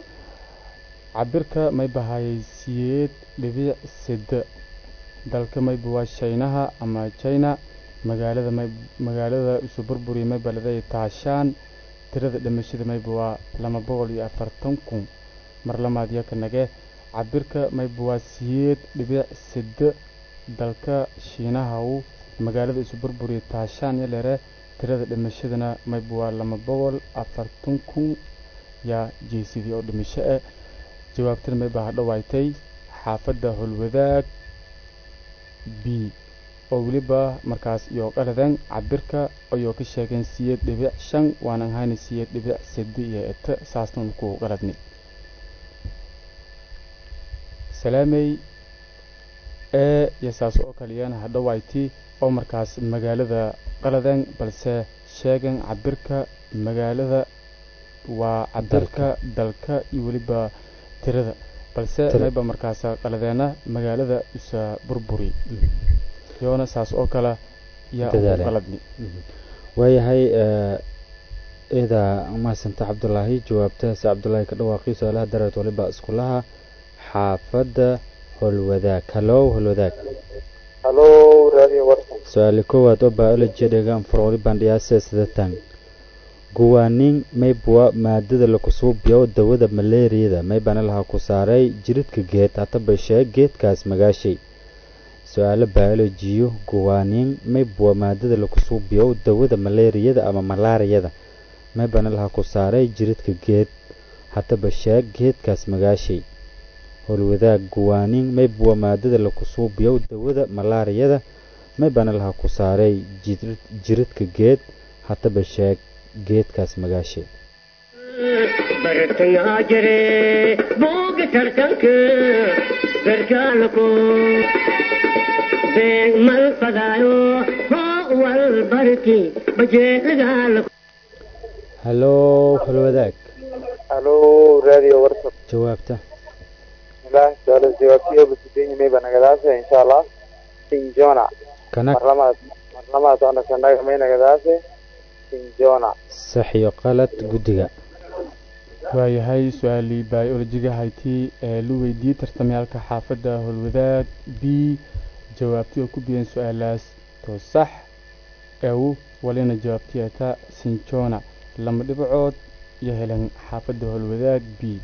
Speaker 6: cabirka may bahayay siyeed dhibic sida dalka mayba waa shaynaha ama china magaalada may magaalada isu burburi may baladay taashaan tirada dhimashada mayba waa lama boqol iyo afartan kun mar lamaad yaka nage cabirka mayba waa siyeed dhibic sida dalka shiinahaw magaalada isu burburi taashaan yalere tirada dhimashadana mayba waa lama boqol afartan kun yaa jeesidii oo dhimasho ah jawaabtana may baa hadhowaaytay xaafadda holwadaag b oo weliba markaas iyo qaladan cabirka ayoo ka sheegeen siyeed dhibic shan waanan hayna siyeed dhibic sadi iyo eta saasnan ku qaladni salaamey ee iyo saas oo kaliyana hadhowayti oo markaas magaalada qaladan balse sheegan cabirka magaalada waa cabirka dalka iyo weliba tirada balse mayba markaas qaladeena magaalada isa burburi yoona saas oo kale yaa ugu qaladni
Speaker 2: waayahay eeda mahadsanta cabdulaahi jawaabtahaas cabdulaahi ka dhawaaqii su-aalaha dareed waliba iskulaha xaafadda holwadaag hallow holwadaag
Speaker 7: halo radio warsan
Speaker 2: su-aali koowaad oo biology dhegaan furoli bandhiyaase sidatan guwaanin maybwa maadada lakusuubiyo dawada maleeriyada maybana laha ku saaray jiridka geed hataba sheeg geedkaas magaashay su-aalo biolojiyo guwaanin maybwa maadada lakusuubiyo dawada maleeriyada ama malaariyada maybana laha ku saaray jiridka geed haddaba sheeg geedkaas magaashay howlwadaag guwaanin maybuwa maadada laku suubiyow dawada malaariyada maybana laha ku saaray jiridka geed haddaba sheeg geedkaas magaashay
Speaker 5: bartangaa jire booga tartanka gargaalako beeg mal fadaayo hoo wal barki bajeelagaalako
Speaker 2: hallow howlwadaag
Speaker 7: halo radio warsan
Speaker 2: jawaabta
Speaker 7: bismillah su-aala jawaabtiyo basideenya mayba nagadaase insha allah sinjona
Speaker 2: kanag
Speaker 7: marlamaad marlamaad onasanaga may nagadaase sinjona
Speaker 2: sax iyo qalad guddiga
Speaker 6: waayahay su-aalii biolojiga haytii ee la weydiiyey tartamayaalka xaafadda howlwadaag b jawaabtii oo ku biyeen su-aalaas to sax ew walina jawaabtii eta sinjona lama dhibcood iyo helan xaafadda howlwadaag b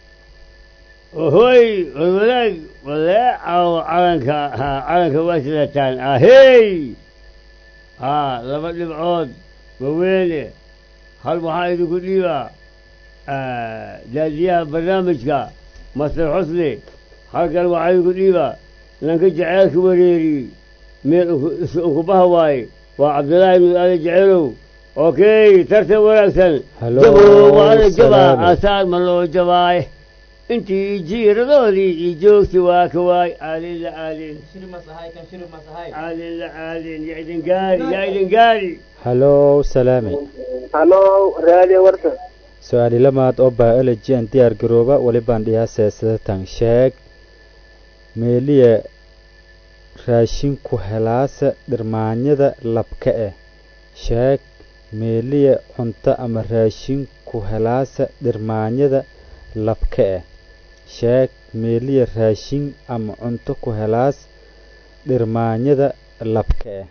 Speaker 1: hoy wadaag walee caawo calanka ha calanka waa sidataan ahey haa laba dhibcood waweene hal waxaa idinku dhiibaa daadiyaha barnaamijka master xusni halkan waxaa idinku dhiibaa nanka jaceelka wareeri meel unkubaha waaye waa cabdillaahi ibnu ali jaceelow okay tartan wanaagsan
Speaker 2: Hello,
Speaker 1: jabo waana jabaa
Speaker 2: salaam.
Speaker 1: aasaar ma loo jabaaye intii jiiradoodii iyo joogti waa ka waay aalin la aalin aalin la aalin yaa idin gaari yaa idin gaari
Speaker 2: hallow salaame
Speaker 4: halo radio warsan
Speaker 2: su-aali lamaad oo biology aan diyaar garooba walibaan dhiyaasee sidatan sheeg meeliya raashinku helaasa dhirmaanyada labka eh sheeg meeliya cunto ama raashinku helaasa dhirmaanyada labka eh sheeg meeliya raashin ama cunto ku helaas dhirmaanyada labka eh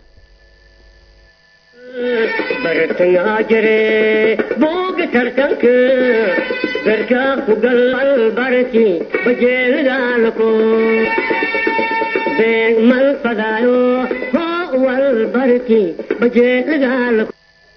Speaker 5: bartangaa jire booga tartanka gargaa ku gal barki bajeelagaalako beeg mal fadaayo hoo wal barki bajeelagaalako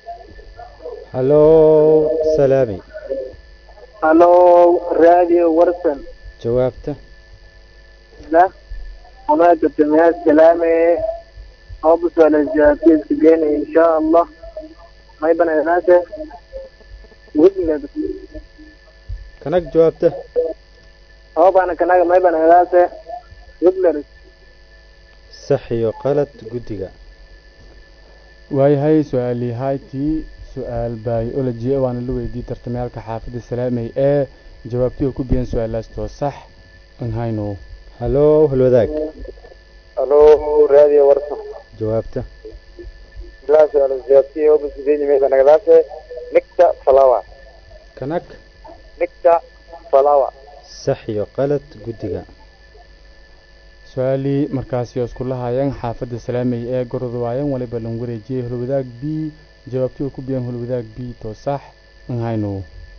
Speaker 2: hallow salaami
Speaker 4: halo radio warsan
Speaker 2: jawaabta
Speaker 4: da wanaagga tamiyaad salaame hobus wala jawaabtiiska geena insha allah may banaynaate wigmed
Speaker 2: kanag jawaabta
Speaker 4: hobana kanaga may banaynaate wigler
Speaker 2: sax iyo qalad guddiga
Speaker 6: waayahay su-aalii haytii su-aal biology waana la weydiiyey tartamayaalka xaafadda salaamey ee jawaabtii oo ku biyeen su-aalaas too sax an hayno
Speaker 2: hallow halwadaag
Speaker 7: halo radio warsan
Speaker 2: jawaabta
Speaker 7: bismillah su-aala jawaabtiyo basideenya mayba nagadaase nicta flower
Speaker 2: kanag
Speaker 7: nicta flower
Speaker 2: sax iyo qalad guddiga
Speaker 6: su-aalii markaasi oo isku lahaayeen xaafadda salaamey ee gorod waayeen waliba lan wareejiyey holwadaag b jawaabtii oo ku biyeen holwadaag b too sax an hayno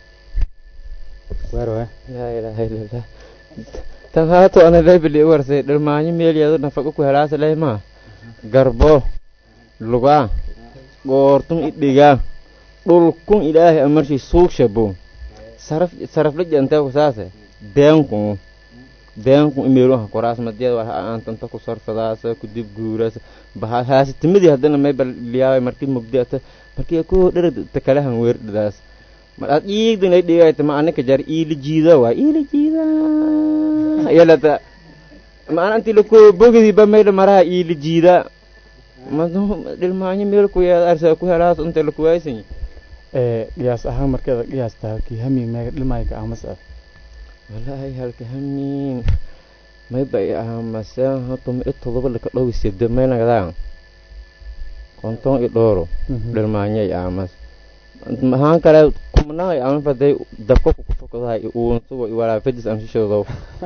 Speaker 2: waarwa
Speaker 3: laa ilaaha illa allah tan haato ana laybili warsay dhalmaanyo meelyado nafaqo ku helaasa leymaa garbo lugaa goortun idhigaa dhulkun ilaahay amarshi suugshabo saraf sarafla jantee kusaase beenkun beenkun imeeluha koraas madiyada war aantanta ku sarfadaasa kudib guuraasa baha haasitimidii haddana may balliyaaway markii mugdiata markii ku dherad takalahan weerdhadaas mar ad iigdan ay dhigayta ma anaka jar iili jiida waa iili jiida yalata ma ananti lako bogidi ba mayda maraha iili jiida madu dhilmaanyo meel ku yeeda arsa ku helaas unta lakuwaysan
Speaker 6: ee qiyaas ahaan markeeda qiyaasta halkii hami meega dhilmaayka amas ah
Speaker 3: walaahi halka hamiin mayba i ahamaseen hatuma i todoba laka dhowi sede maynagadaa konton i dhooro dhilmaanyo i aamas maxaan kale kumnaa i aaman faday dabka ku kufokadaha i uunsugo i walaafadis aan shishoodow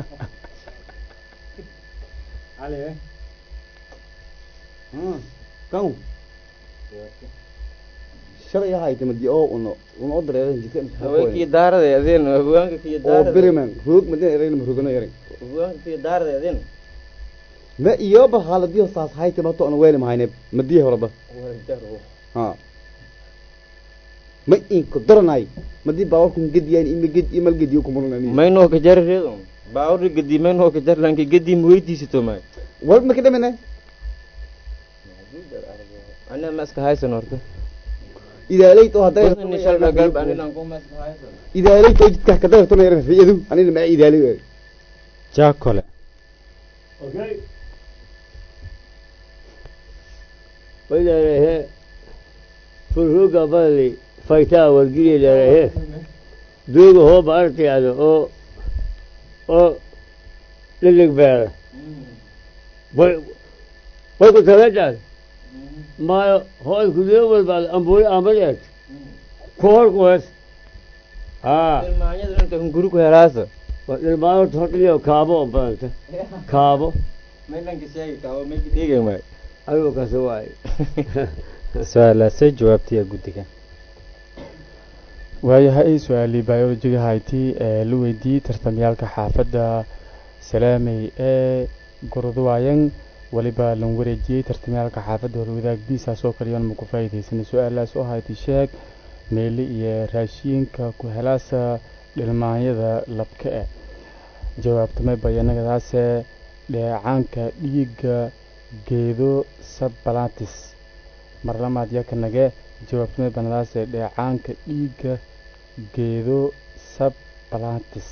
Speaker 8: kan shalay ahayta madi oo uno uno oo dareeran jidka
Speaker 3: haweenkii daarada adeen haweenka kii
Speaker 8: oo
Speaker 3: daarada
Speaker 8: biriman roog madin erayna marogano eray
Speaker 3: haweenka kii daarada adeen
Speaker 8: ma iyoba haaladiyo saas hayta mato ana weeli mahayne madiya horaba ha ma inka doranay madii baawarkun gediyaan ima ged imal gediyo kumalan
Speaker 3: maynoo ka jari reedo baawri gedi maynoo ka jar lanki gedi ma weydiisato may
Speaker 8: wal ma ka dhamana
Speaker 3: ana ma iska haysan horta
Speaker 8: idaaleyt oo hadday
Speaker 3: Wadan inshallah galb anilan kuma iska haysan
Speaker 8: idaaleyt oo jidka ka dagtona yar riyadu anina ma idaaley
Speaker 2: jaakole
Speaker 1: Okay. وإذا فروق بالي فايتا والقيل إلى دوغ هو بارتي هذا أو أو للقبالة وي ويقول ترجع ما هو يقول يوم بعد أمبوي عمليات كور كويس ها
Speaker 3: ilmaanyada dhanka hunguri ku helaasa
Speaker 1: ما تحط لي كابو بنت كابو
Speaker 3: maylanka sheegi kaabo mayka dheegay may
Speaker 1: أيوة كسواي
Speaker 2: su-aalaasay jawaabtaya guddiga
Speaker 6: waayahay su-aalii biologiga hayti ee la weydiiyey tartamyaalka xaafadda salaamey ee gurudwaayan weliba lan wareejiyey tartamyaalka xaafadda horwadaag biisaasoo kaliyoon ma ku faa'iidaysanay su-aalaas oo hayti sheeg meeli iyo raashiinka ku helaasa dhilmaanyada labka eh jawaabtamay bayanagadaase dheecaanka dhiigga geedo sabalatis marlamaad yakanage jawaabtamay banadaase dheecaanka dhiigga geedo sabalatis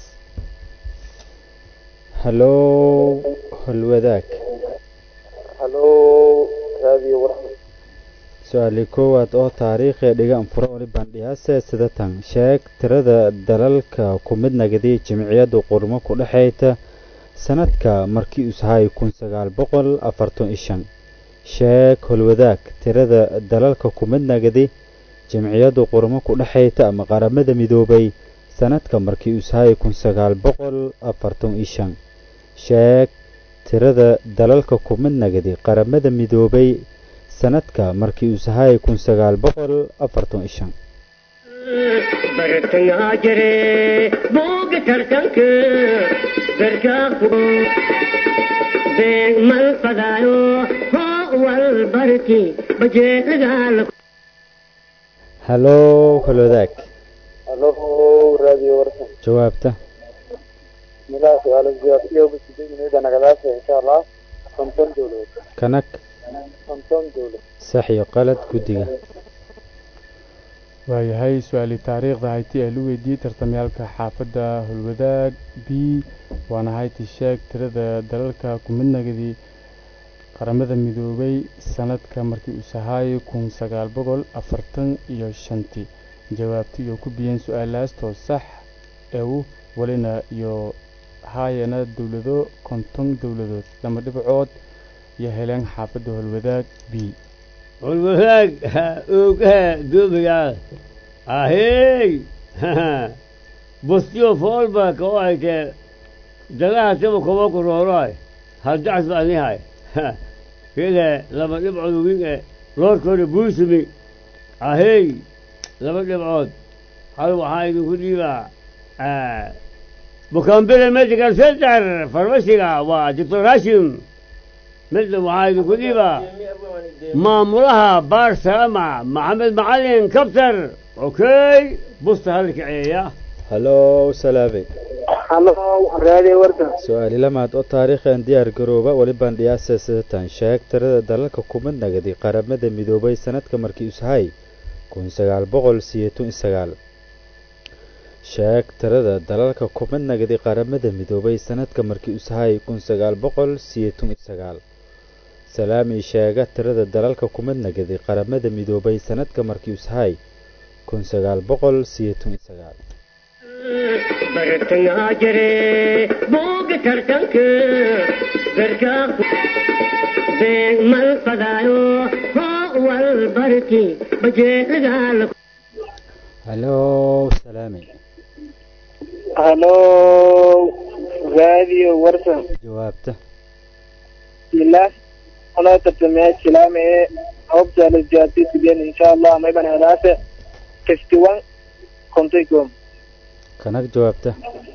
Speaker 2: hallow holwadaag
Speaker 7: halo raadiyo warxmad
Speaker 2: su-aali koowaad oo taariikhee dhigan furo olibandhiyaase sidatan sheeg tirada dalalka ku mid nagaday jimciyadda qurmo ku dhexayta sanadka markii usahay kun sagaal boqol afartan iyo shan sheeg holwadaag tirada dalalka ku mid nagaday jimciyadda qurmo ku dhexayta ama qaramada midoobay sanadka markii usahay kun sagaal boqol afartan iyo shan sheeg tirada dalalka ku mid nagaday qaramada midoobay sanadka markii uu sahay kun sagaal boqol afartan iyo shan
Speaker 5: bartangaa jire booga tartanka berkaa kubo beeg mal fadaayo hoo wal barti bajeelagaala
Speaker 2: hallow holwadaag
Speaker 7: halo raadiyo warxmad
Speaker 2: jawaabta
Speaker 7: milaha su-aalo jawaabtiyo basideynayda nagadaasa insha allah konton dowladood
Speaker 2: kanag
Speaker 7: konton dowlad
Speaker 2: sax iyo qalad guddiga
Speaker 6: waayahay su-aalii taariikhda hayti ee la weydiiyey tartamyaalka xaafadda holwadaag b waana hayti sheeg tirada dalalka ku mid nagadii qaramada midoobay sanadka markii uu sahaayay kun sagaal boqol afartan iyo shantii jawaabti iyo ku biyeen su-aalaastoo sax ew welina iyo haayana dowlado konton dowladood lama dhibcood iyo heleen xaafadda holwadaag b
Speaker 1: والولاق اوقها دوبيا اهي بستيو فولبا كوايت دلاها تبو كوكو روراي هل دعس بأني هاي كده لما نبعد وينك رور كوري بوسمي اهي لما نبعد هل وحايد كل با مكمبل الميديكال سنتر فارماسيغا ودكتور هاشم مثل وحايد كل با مامورها بار سلامة محمد معلم كبتر اوكي بص هلك عيا
Speaker 2: hallow salaabe
Speaker 4: halo raadiyo warka
Speaker 2: su-aali lamaad oo taariikhan diyaar garooba weli bandhiyaase sidatan sheeg tirada dalalka ku mid nagaday qaramada midoobay sanadka markii usahay kun sagaal boqol siyeetan iyo sagaal sheeg tirada dalalka ku mid nagaday qaramada midoobay sanadka markii usahay kun sagaal boqol siyeetan iyo sagaal salaami sheega tirada dalalka ku mid nagaday qaramada midoobay sanadka markii usahay kun sagaal boqol siyeetan iyo sagaal
Speaker 5: bartangaa jire booga tartanka berkaa beeg mal fadaayo hoo wal barti bajeelagaala
Speaker 2: hallow salaami
Speaker 4: halo raadiyo warka
Speaker 2: jawaabta
Speaker 4: bismillah anoo tartamaya silaame ee hobta la jawaabtay sideen insha allah mayban helaase fifty one kontay kom
Speaker 2: kanag jawaabta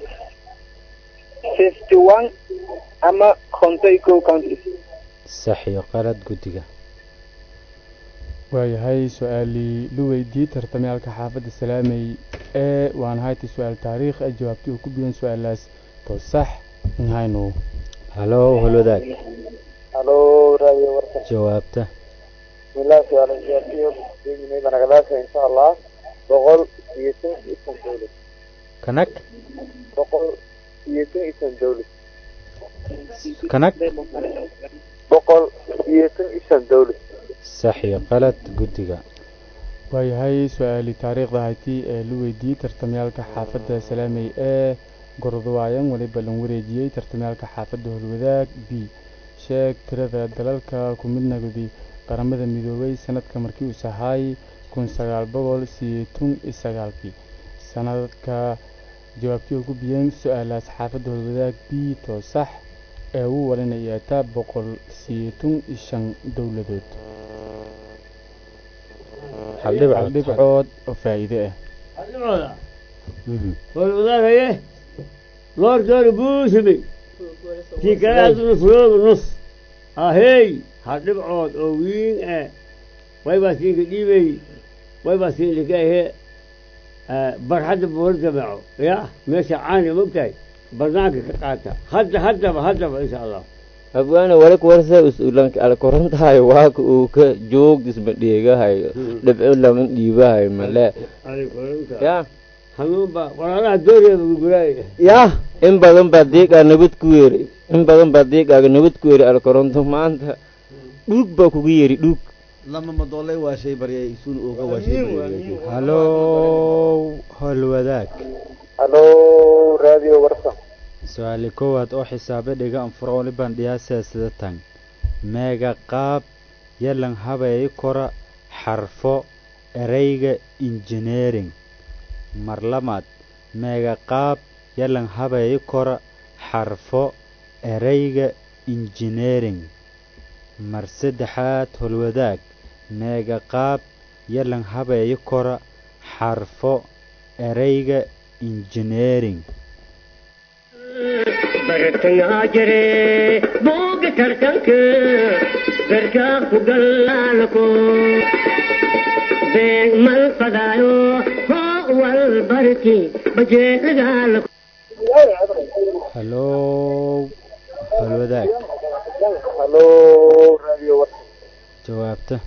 Speaker 4: fifty one ama kontay ko counties
Speaker 2: sax iyo qalad guddiga
Speaker 6: waayahay su-aalii lu weydii tartamyaalka xaafadda salaamey ee waan haytay su-aal taariikh ah jawaabtii uu ku biyan su-aalaas to sax nhaynu
Speaker 2: halo holwadaag
Speaker 7: halo radio warsan
Speaker 2: jawaabta
Speaker 7: bismillah su-aal jawaabtiyo deeginay banagadaasa insha allah boqol iyo shan iyo shan dowlad
Speaker 2: kanag
Speaker 7: boqol iyo shan iyo shan dowlad
Speaker 2: kanag
Speaker 7: boqol iyo shan iyo shan dowlad
Speaker 2: sax iyo qalad guddiga
Speaker 6: waayahay su-aalii taariikhda haytii ee lu weydiyey tartamyaalka xaafadda salaamey ee gordawaayan weliba lan wareejiyey tartamyaalka xaafadda holwadaag b sheeg tirada dalalka ku midnagdi qaramada midoobay sanadka markii uu sahaay kun sagaal boqol sideetun iyo sagaalkii sanadka jawaabtii ugu biyeen su-aalaas xaafadda holwadaag b to sax ee uu walinaya taa boqol sideetun iyo shan dowladood
Speaker 2: hal dhibcood
Speaker 6: hal dhibcood oo faa'iide ah
Speaker 1: hadhibcooda
Speaker 2: Mhm.
Speaker 1: والوضعية لور دور بوسمي في كلام نفروض نص هاي هرب عود او وين اه واي باسين قديمي واي باسين لكاي هي اه برحد بورد معه يا ماشي عاني مبتاي برنامج كقاتا هدا هدا هدا ان شاء الله
Speaker 3: abwaana wala kuwarsa usulanka ala korantahay waaka uu ka joogdisma dheegahayo dhibco lama dhiibahayo male
Speaker 1: عليكم انت
Speaker 3: ya
Speaker 1: حنون با ولا دوري بقراي
Speaker 3: ya in badan baa deeqaa nabad ku yeeri in badan baa deeqaaga nabad ku yeeri ala koronto maanta dhuug baa kugu yeeri dhuug
Speaker 8: lama madoole waa shay baryay isuun ooga waa shay baryay
Speaker 2: halo holwadaag
Speaker 7: halo radio warsan
Speaker 2: su-aali koowaad oo xisaabe dhiga anfuro waliban dhiyaasee sida tan meega qaab yalan habeey kora xarfo ereyga engineering mar lamaad meega qaab yalan habeey kora xarfo ereyga engineering mar saddexaad holwadaag meega qaab yalan habeey kora xarfo ereyga engineering
Speaker 5: bartangaa jire booga tartanka garkaa ku gallaalko beeg mal fadaayo hoo wal barki bajeelagaalko
Speaker 2: halo holwadaag
Speaker 7: halo radio warsan
Speaker 2: jawaabta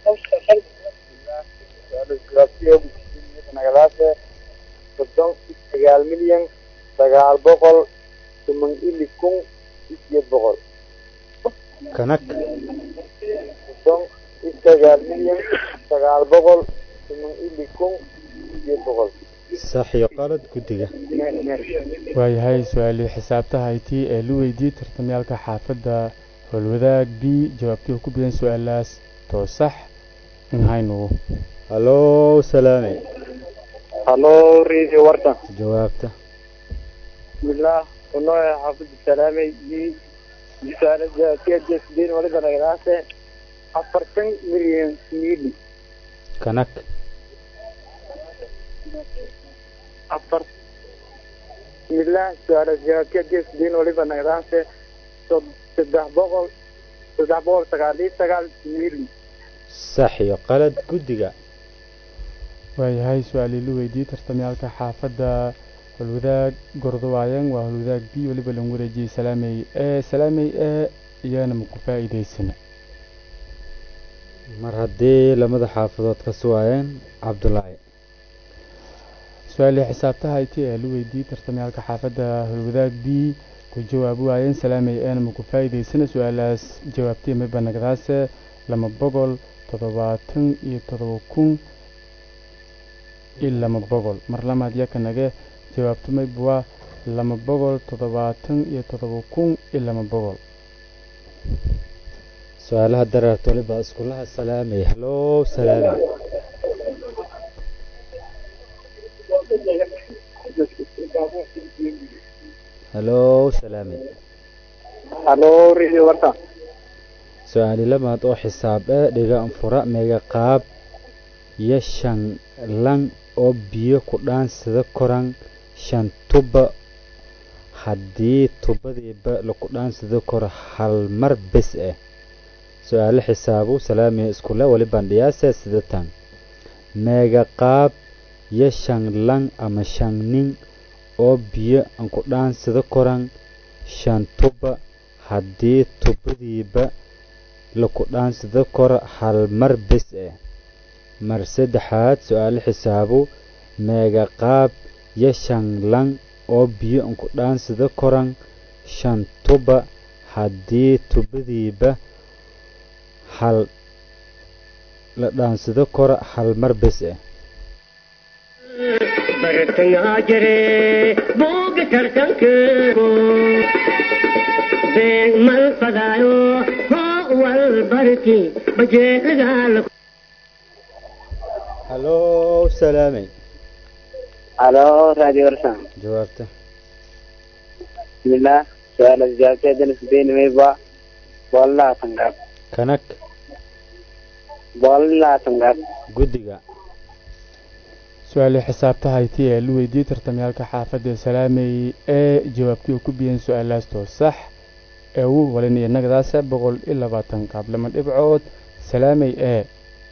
Speaker 7: nagadaase soddon iyo sagaal milyan sagaal boqol toban ili kun iyo sideed boqol
Speaker 2: kanag
Speaker 7: soddon iyo sagaal milyan sagaal boqol toban ili kun iyo sideed boqol
Speaker 2: sax iyo qalad guddiga
Speaker 6: waayahay su-aalii xisaabta haytii ee lu weydiyey tartamyaalka xaafadda holwadaag b jawaabtii uu ku biyan su-aalaas to sax nhaynu
Speaker 2: halo salaame
Speaker 7: halo radio warsan
Speaker 2: jawaabta
Speaker 7: bismillah unoo xaafid salaamay i misaalada keedesdin waliba nagadaase afartan milyan mili
Speaker 2: kanag
Speaker 7: afar bismillah suaalada keedesdin waliba nagadaase sod- saddex boqol saddex boqol sagaal iyo sagaal mili
Speaker 2: sax iyo qalad guddiga
Speaker 6: waayahay su-aalii lu weydiyey tartamyaalka xaafadda holwadaag gordawaayan waa holwadaag b weliba lan wareejiyey salaamey ee salaamey ee iyana maku faa'iidaysana
Speaker 2: mar haddii lamada xaafadood ka suwaayeen cabdulaahi
Speaker 6: su-aalii xisaabta hayti ee lu weydiiyey tartamyaalka xaafadda holwadaag b ku jawaabi waayeen salaamey eena maku faa'iidaysana su-aalaas jawaabtii mayba nagdaase lama boqol toddobaatan iyo toddoba kun iyo lama boqol mar lamaad yaka nage jawaabtu mayba waa lama boqol toddobaatan iyo toddoba kun iyo lama boqol
Speaker 2: su-aalaha dareerta waliba iskulaha salaamay halo salaame halo salaame
Speaker 7: halo radio warsan
Speaker 2: su-aali lamaad oo xisaab ee dhiga anfura meega qaab iyo shan lan oo biyo ku dhaansada koran shan tuba haddii tubadiiba laku dhaansada koro hal mar bes ah su-aale xisaabu salaamiya iskule wali bandhiyaase sidatan meega qaab yo shan lang ama shan nin oo biyo aan ku dhaansada koran shan tuba haddii tubadiiba laku dhaansada koro hal mar bes eh mar saddexaad su-aale xisaabu meega qaab yo shan lang oo biyo aan ku dhaansada koran shan tuba haddii tubadiiba hal la dhaansado koro hal mar bes eh
Speaker 5: bartangaa jire booga tartanka beeg mal fadaayo hoo wal barki bajeecadaala
Speaker 2: halo salaamey
Speaker 4: halo radio warsan
Speaker 2: jawaabta
Speaker 4: bismillah su-aala jawaabteedana sideynimeyba boolalaha tangaab
Speaker 2: kanag
Speaker 4: boolalaha tangaab
Speaker 2: guddiga
Speaker 6: su-aalii xisaabtahayti ee la weydiiyey tartamyaalka xaafadda salaamey ee jawaabtii uu ku biyeen su-aalaastoo sax ee uu walinaya nagadaasa boqol iyo labaatan qaablama dhibcood salaamey ee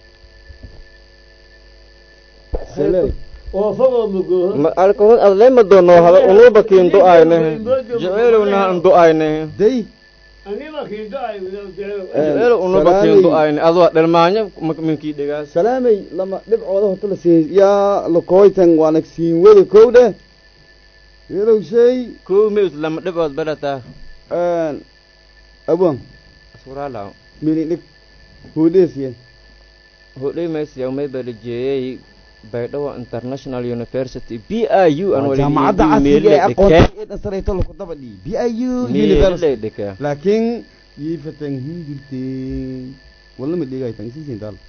Speaker 1: وفوق مقوه
Speaker 3: alkohol adlema doono hada unuba kiin du'ayne jecelowna an du'ayne
Speaker 8: day
Speaker 1: أنا ما كنت داعي ولو تعالوا
Speaker 3: jecelo unuba kiin du'ayne adoo dhalmaanyo minkii dhigaas
Speaker 8: salaamay lama dhibcooda horta la siiyey yaa lakooytan waana siin wada kow dheh yelow shay
Speaker 3: kow meus lama dhibood badataa
Speaker 8: abwan
Speaker 3: asuraalaw
Speaker 8: mili dhig huudheesiye
Speaker 3: hodhay maysiya may balajeeyey baydhabo international university b i u an
Speaker 8: jaamacadda casriga ee aqoonta ee dhasarayto laku daba dhii b i u university
Speaker 3: dhika
Speaker 8: laakiin yiifatan hindirteen walama dhigaytan isiisin daal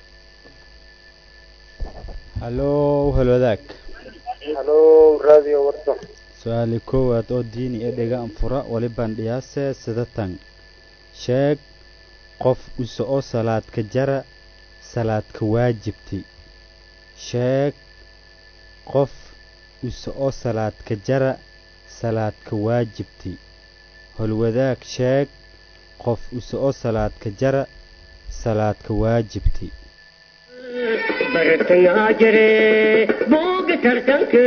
Speaker 2: halo halwadaag
Speaker 7: halo radio warsan
Speaker 2: su-aali koowaad oo diini ee dhega anfura wali bandhiyaase sidatan sheeg qof use oo salaadka jara salaadka waajibti sheeg qof use oo salaadka jara salaadka waajibti holwadaag sheeg qof use oo salaadka jara salaadka waajibti
Speaker 5: bartangaa jire booga tartanka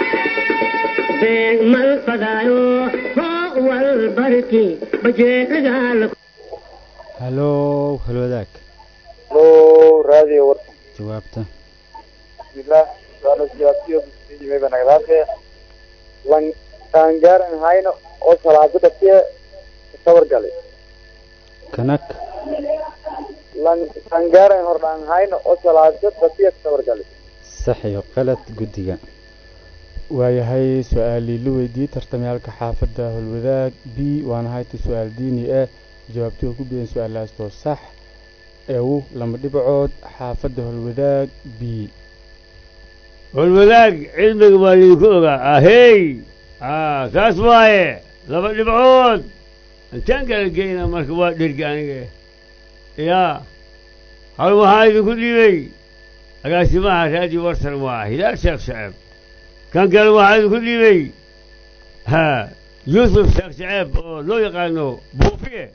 Speaker 5: beeg mal fadaayo hoo wal barki bajeecadaala
Speaker 2: halo halwadaag
Speaker 7: halo radio warsan
Speaker 2: jawaabta
Speaker 7: bismillah su'aala jawaabtiyo bismillah nagadaase lan taangaaran hayno oo salaado dhasiye sawir galay
Speaker 2: kanag
Speaker 7: lan taangaaran hordhaan hayno oo salaado dhasiye sawir galay
Speaker 2: sax iyo qalad guddiga
Speaker 6: waayahay su-aalii la weydiiyey tartamyaalka xaafadda holwadaag b waana hayta su-aal diini ah jawaabtii uu ku biyeen su-aalaastoo sax ee uu lama dhibcood xaafadda holwadaag b
Speaker 1: والولاق علمك ما يكوغا اهي اه كاس وايه لما نبعود انت قال جينا مركبات درقانية يا هل وهاي كل لي اقاسي معها تاجي ورسل واحد لا شيخ شعب كان قال واحد كل لي ها يوسف شيخ شعب أوه، لو يقانو بوفيه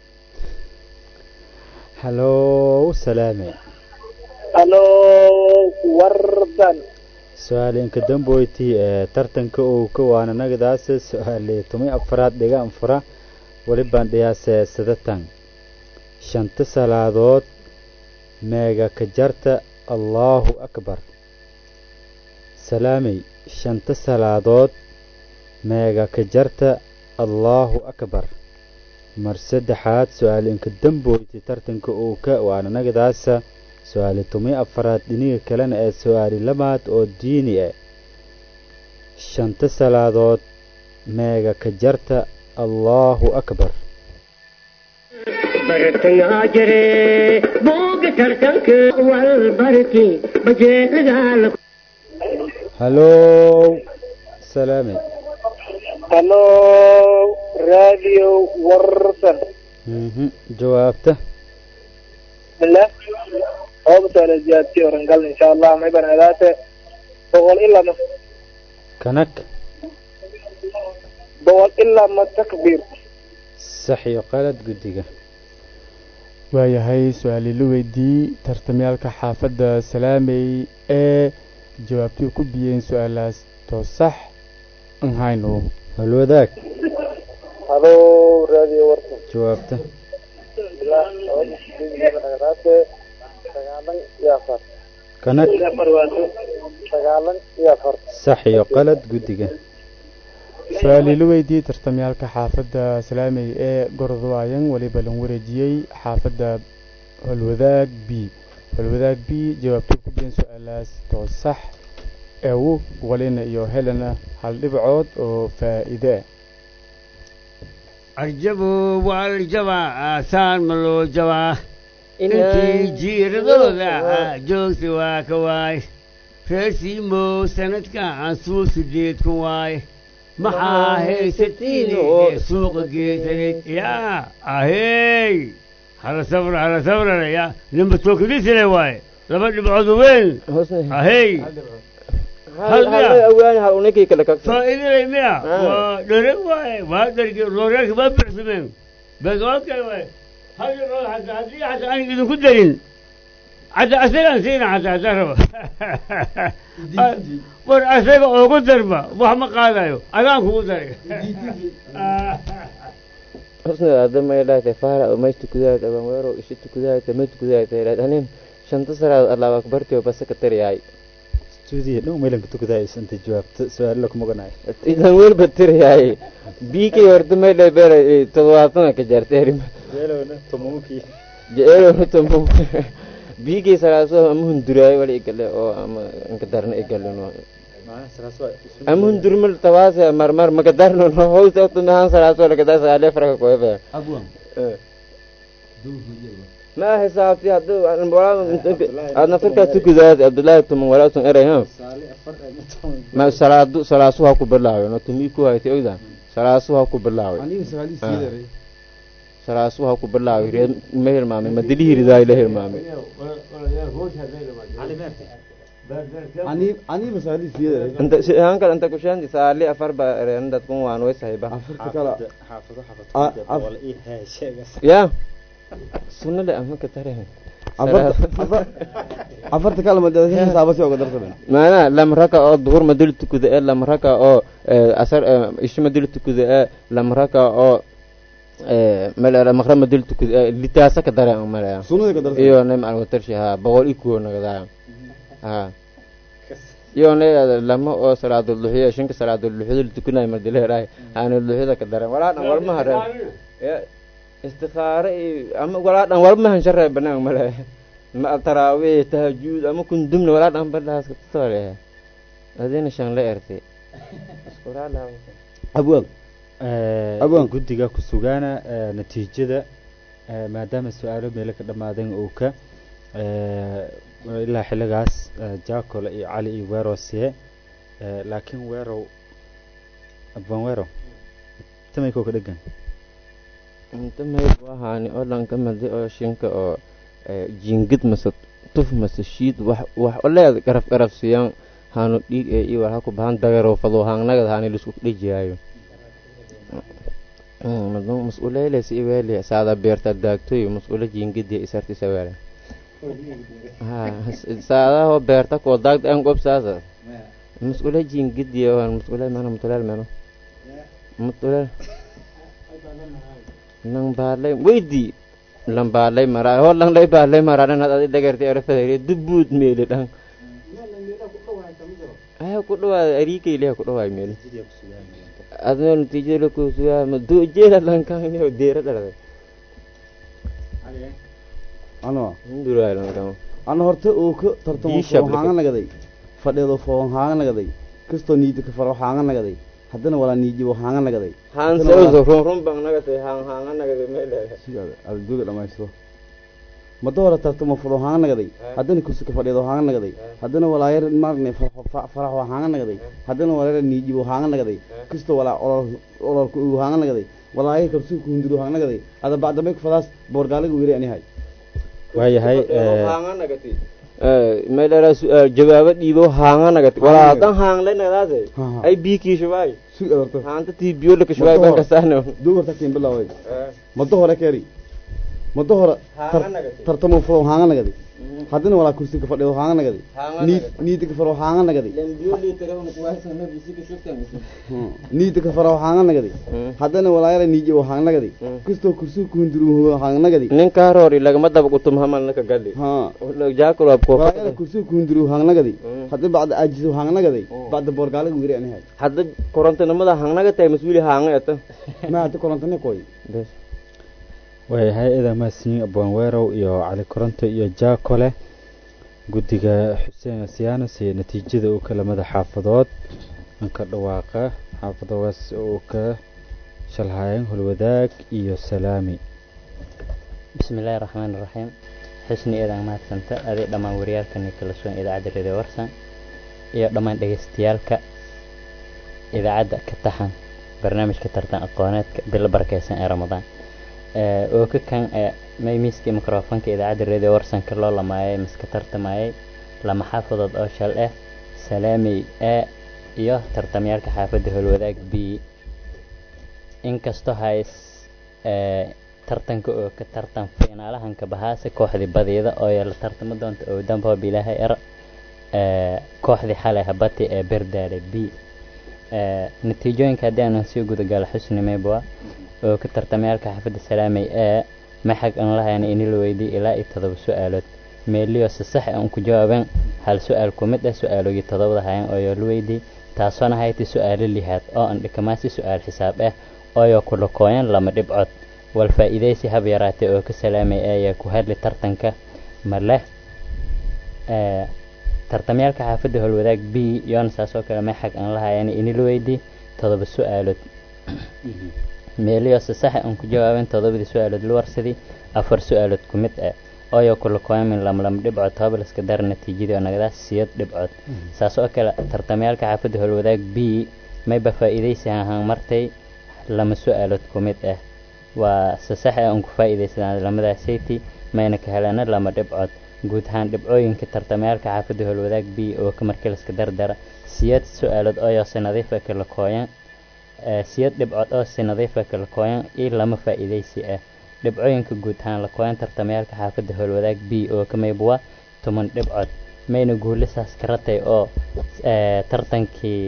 Speaker 2: halo salaame
Speaker 4: halo wardan
Speaker 2: su-aalinka damboyti ee tartanka uu ka waana nagadaase su-aali toban afaraad dhiga anfura weli bandhiyaase sidatan shanta salaadood meega ka jarta allaahu akbar salaamey shanta salaadood meega ka jarta allaahu akbar mar saddexaad su-aalinka damboyti tartanka uu ka waana nagadaasa su-aali toban afaraad dhiniga kalena ee su-aali labaad oo diini ah shanta salaadood meega ka jarta allaahu akbar
Speaker 5: bartangaa jire booga tartanka wal barki bajeecadaala
Speaker 2: halo salaame
Speaker 7: halo radio warsan
Speaker 2: mhm jawaabta
Speaker 7: bismillah oo su'aala jawaabtiyo orangal insha allah may banadaate boqol ilaa ma
Speaker 2: kanag
Speaker 7: boqol ilaa ma takbir
Speaker 2: sax iyo qalad guddiga
Speaker 6: waayahay su-aali la weydii tartamyaalka xaafadda salaamey ee jawaabtii ku biyeen su-aalaas too sax an hayno
Speaker 2: halwadaag
Speaker 7: halo radio warsan
Speaker 2: jawaabta
Speaker 7: ilaa dhagaraate sagaalan iyo afar
Speaker 2: kanag
Speaker 7: sagaalan iyo afar
Speaker 2: sax iyo qalad guddiga
Speaker 6: su-aali la weydii tartamyaalka xaafadda salaamey ee gorodwaayan weliba lan wareejiyey xaafadda holwadaag b holwadaag b jawaabtii ku biyeen su-aalaas too sax eewu walina iyo helena hal dhibcood oo faa'iide ah
Speaker 1: arjabo waa la jabaa aasaan ma loo jabaa intii jiiradooda joogta waa ka waay reer siimow sanadka aan suu sideed kun waay maxaa haysatiin ee suuqa geesaneed yaa ahey hala sabra hala sabrana yaa nimba tookadisile waaye laba dhibcood weyn ahey
Speaker 3: awaan hal unikii kale kagta
Speaker 1: faa'iidalay miya waa dhereg waaye waa dhergi looreerka waa birsameen beegood kale waaye hal dhibcood xataa haddii xataa aan idinku darin حتى أسرع نسينا حتى أدرب ور أسرع أوكو دربا وهم قال أيو أنا أكو درب
Speaker 3: husna hadda may dhahtay faara oo meeshta kudaayta abanweero ishita kudaayta meydta kudaayta ilaad anin shanta saraad allaaba akbartiyo basa ka tariyaay
Speaker 2: stuudiya dhow meelanka tukadaaysa inta jawaabta su-aalo kuma ganaay
Speaker 3: idan welba tiriyaay biikay horta may dhay beera todobaatana ka jaarteerima
Speaker 2: jeelowna tomonkii
Speaker 3: jeelowna tomo biigay saraaso ama hunduraayo wala igale oo ama nkadarna igalino ama hundurmal tawaase marmar makadarno no howsa tumahan saraaso lakadaa sagaale faraka koebe ma xisaabti hadda aad naftarkaa tukudaad abdullaahi tuman walaasun eray ha ma salaadu salaasu ha ku bilaaway no tumi ku haytay ogda salaasu ha ku bilaaway salaasu ha ku bilaaway reer ma hilmaamay ma dili hiridaay la hilmaamay
Speaker 8: aniiba saali siyada
Speaker 3: inta hanka inta kushaanti saali afar ba reeran dadkun waan way sahiba
Speaker 8: afarta kala
Speaker 2: xaafado
Speaker 8: Ah,
Speaker 2: xaafado
Speaker 8: af-
Speaker 2: wala ii hee sheegas
Speaker 3: ya sunnada ama ka tare
Speaker 8: afarta afar- afarta kala madada xisaaba si oga darsaben
Speaker 3: maana lam raka oo duhur ma dil tukuda ee lam raka oo eh, asar eh, ishi ma dil tukuda ee lam raka oo eh, malera maqra ma dil tukuda ee litaasa ka dare ang malera
Speaker 8: sunnada ka darsaben
Speaker 3: iyo nem aan watarshi ha boqol ikuo nagadaaya ha iyo ne lama oo salaadul duxiya shinka salaadul duxiyada tukunay ma dileeraay haana duxiyada ka dare walaa dhan walma hare ya istikhaare iyo ama walaa dhan walma han sharre banaan male ma tarawih tahajjud ama kun dumna walaa dhan badhaas ka tore adina shan la erte isquraala
Speaker 8: abwaab Abaan.
Speaker 2: guddiga ku sugaana eh, natiijada eh, maadaama su-aalo meelo ka dhammaadeen uu ka eh, ilaa xilligaas eh, jacola iyo cali iyo weerow siye eh, laakiin weerow abaan weerow tamayko ka dhegan
Speaker 3: inta may wahaani oo dhan ka madi oo shinka oo eh, jingid mase tuf mase shiid wax wax oleed garaf garaf siyan haanu dhiig ee iyo waxa ku bahan dagaro fado haangnagad haani lisku dhijiyaayo madon mas-uuleyles iweeli saada beerta daagtoy mas-uula jingidi isarti saweele ha saadaho beerta koo daagda en gob saasa mas-uula jingidi mas-uula meno mutuleel meno mutuleel nang baalay weydi lang baalay maraa ho lang lay baalay maraa nad adi dhagarti arafadayre dubuud meeli dhang aya ku dhawaada ariikayliha ku dhawaay meeli adno natiijada kusugaa ma dujeela lankanyo deera dhalday
Speaker 8: ano
Speaker 3: hinduraay lankan
Speaker 8: ana horta uu ka tartamo
Speaker 3: Ii shab
Speaker 8: foonhaanga nagaday fadheedo foonhaanga nagaday kastoo niidi ka faro haanga nagaday haddana walaa niijibo haanga nagaday
Speaker 3: haan sawso run run bang nagatay haan haanga nagada meeleeda
Speaker 8: sidaada adduuga dhamaysto mada hore tartamo furo haanga nagaday haddana kusuka fadheedo haanga nagaday haddana walaayar maarne faraxo haanga nagaday haddana walaayar niijibo haanga nagaday kastoo walaa olol ololka uu haanga nagaday walaayar kabsuka hunduro haanga nagaday ada bacdamay kufadaas boorgaaliga weeri anihay
Speaker 2: waayahay eh,
Speaker 3: haanga nagati meeleera jawaabo dhiibo haanga nagati walaa dan haanglay nagadaase
Speaker 8: Ha, ha.
Speaker 3: ay biikii shubaay
Speaker 8: sug adarto
Speaker 3: haanta tii biyo laka shubaay ban kasaano
Speaker 8: duug horta kiin bilaaway mado hore keeri muddo hore
Speaker 3: Haanga
Speaker 8: tar-
Speaker 3: nagadi.
Speaker 8: tartamo furo haanga nagadi haddana walaa kursi ka fadhiyo haanga nagadi
Speaker 3: Haanga
Speaker 8: niid
Speaker 3: nagadi.
Speaker 8: niida ka faro haanga nagadi
Speaker 3: lembiyoolii tarawna kuwaasana bisika shugtamisa
Speaker 8: Hmm. niida ka faro haanga nagadi haddana walaayara niijo haanga nagadi
Speaker 3: Hmm.
Speaker 8: kastoo kursi kuhunduru haanga nagadi
Speaker 3: ninkaa roori lagama daba gutum hamalna ka gali
Speaker 8: ha
Speaker 3: jaakul waab koo
Speaker 8: walaayara kursi kuhunduru haanga nagadi
Speaker 3: Hmm.
Speaker 8: hadda bacda aajiso haanga nagadi
Speaker 3: Hmm.
Speaker 8: bacda boorgaalaga wiri anahay
Speaker 3: hadda korontanimada hangnaga tahay mas-uuli haanga eta
Speaker 8: ma hadda kolantane koy
Speaker 3: bes
Speaker 2: waayahay eedan mahadsanyiin abwaan weerow iyo cali koronto iyo jaakole guddiga xuseen asiyaanas iyo natiijada uu kala mada xaafadood anka dhawaaqa xaafadogaas uu ka shalhaayeen holwadaag iyo salaami
Speaker 9: bismillaahi raxmaani raxiim xusni eedan mahadsanta aday dhammaan wariyaalkani kala sugan idaacadda radio warsan iyo dhammaan dhegeystayaalka idaacadda ka taxan barnaamijka tartan aqooneedka bilo barakeysan ee ramadaan Eh, oo ka kan eh, may miiskii mikrofoonka idaacadda radio warsanka loo lamaayay miska tartamayay lama xaafadood oo shal ah salaamey a iyo tartamyaalka xaafadda howlwadaag b inkastoo hays eh, tartanka oo ka tartan fiinaalahanka bahaase kooxdii badiida oo la tartamo doonta oo damboob ilaahay er eh, kooxdii xalay habati ee berdaale b Eh, natiijooyinka haddii aanan sii gudagalo xusni meybwa oo ka tartamayaalka xaafadda salaamey ee maxag aan lahayna ini la weydiiyey ilaa iyo todoba su-aalood meeliyo si sax aan ku jawaabeen hal su-aal ku mid ah su-aalogii todobada hayan oo yoo la weydiiyey taasoona hayti su-aalo lihaad oo aan dhikamaasi su-aal xisaab ah ooyo kula kooyan lama dhibcood wal faa'iidaysi hab yaraatay oo ka salaamay ayaa ku hadli tartanka ma leh Eh, tartamyaalka xaafadda howlwadaag b yoona saas oo kale maxag aan lahayan ini la weydiiyey todoba su-aalood meeliyo si sax aan ku jawaabin todobadii su-aalood la warsadii afar su-aalood ku mid ah ooyo kula kooyamin lamlam dhibcood toobaliska dar natiijadii oo nagadaas siyad dhibcood saas oo kale tartamayaalka xaafadda howlwadaag b mayba faa'iidaysi ahaan martay lama su-aalood ku mid ah waa si sax ah aan ku faa'iidaysadaan lamadaas sayti mayna ka helana lama dhibcood guud ahaan dhibcooyinka tartamayaalka xaafadda howlwadaag b oo ka markeliska dardara siyad su-aalood ooyo si nadiif ah kala kooyan Eh, siyad dhibcood oo si nadiifa kala kooyan iyo lama faa'iidaysi ah dhibcooyinka guud ahaan la kooyan tartamayaalka xaafadda howlwadaag b oo ka maybwa toban dhibcood mayna guulisaas ka ratay oo eh, tartankii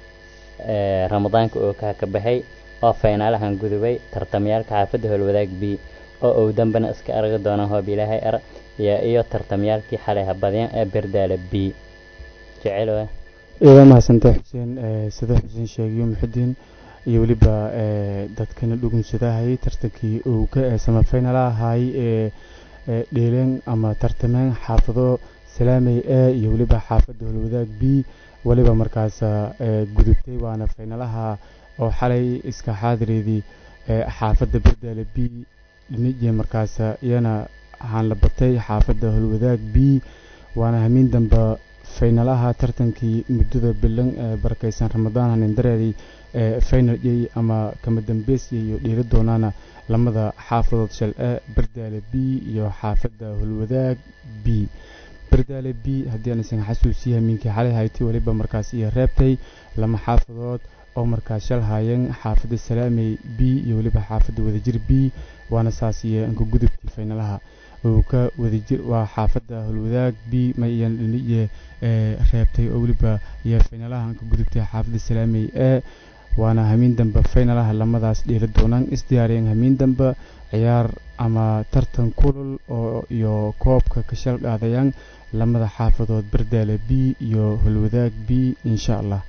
Speaker 9: eh, ramadaanka oo kaa ka baxay oo faynaalahan gudubay tartamayaalka xaafadda howlwadaag b oo uu dambana iska argi doonaan hoob ilaahay ar iyo iyo tartamayaalkii xalay habadyan ee berdaale b jecelow
Speaker 6: idaa mahadsantay xuseen eh, sida xuseen sheegayo muxudiin iyo weliba eh, dadkana dhugunsadahayay tartankii uu ka eh, samafinala ahaay ee ee dheeleen ama tartameen xaafado salaamey e iyo weliba xaafadda holwadaag b weliba markaas eh, gudubtay waana faynalaha oo xalay iska xaadireedii eh, xaafadda berdaale b dhinijee markaas iyana waxaan la batay xaafadda holwadaag b waana hamiin damba faynalaha tartankii muddada bilan ee barakeysan ramadaan hanindareeday ee final yey ama kama dambeysya iyo dhiiri doonaana lamada xaafadood shal e berdaale b iyo xaafadda holwadaag b berdaale b haddii aan isan xasuusiya hamiinkii xalay hayti weliba markaas iyo reebtay lama xaafadood oo markaas shal haayeen xaafadda salaamey b iyo weliba xaafadda wadajir b waana saas iyo anka gudubtii faynalaha uu ka wadajir waa xaafadda holwadaag b ma iyan dhiniye ee reebtay oo weliba iyo faynalaha anka gudubtay xaafadda salaamey e waana hamiin dambe faynalaha lamadaas dheeli doonaan isdiyaariyeen hamiin dambe ciyaar ama tartan kulul oo iyo koobka ka shal qaadayaan lamada xaafadood berdaale b iyo holwadaag b insha allah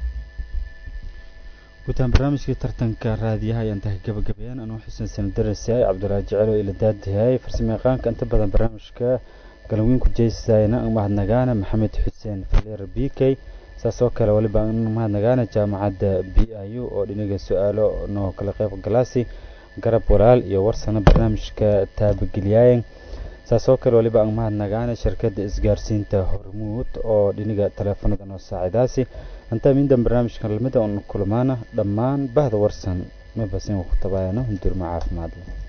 Speaker 2: guutaan barnaamijkii tartanka raadiyaha ayaan tahay gabagabeeyaan anuu xuseen sanadarasiyaay cabdulaahi jecelo ila daadihay farsamo yaqaanka inta badan barnaamijka galwiinku jeysayna ang mahadnagaana maxamed xuseen falier b k saas oo kale weliba ang mahadnagaana jaamacadda b i u oo dhinaga su-aalo noo kala qeyb galaasi garab walaal iyo warsana barnaamijka taabageliyaayeen saas oo kale weliba ang mahadnagaana shirkadda isgaarsiinta hormuud oo dhiniga taleefanada noo saacidaasi intaa mindan barnaamijkan lamida oon kulmaana dhammaan bahda warsan mabasin ku tabaayano hundurma caafimaad leh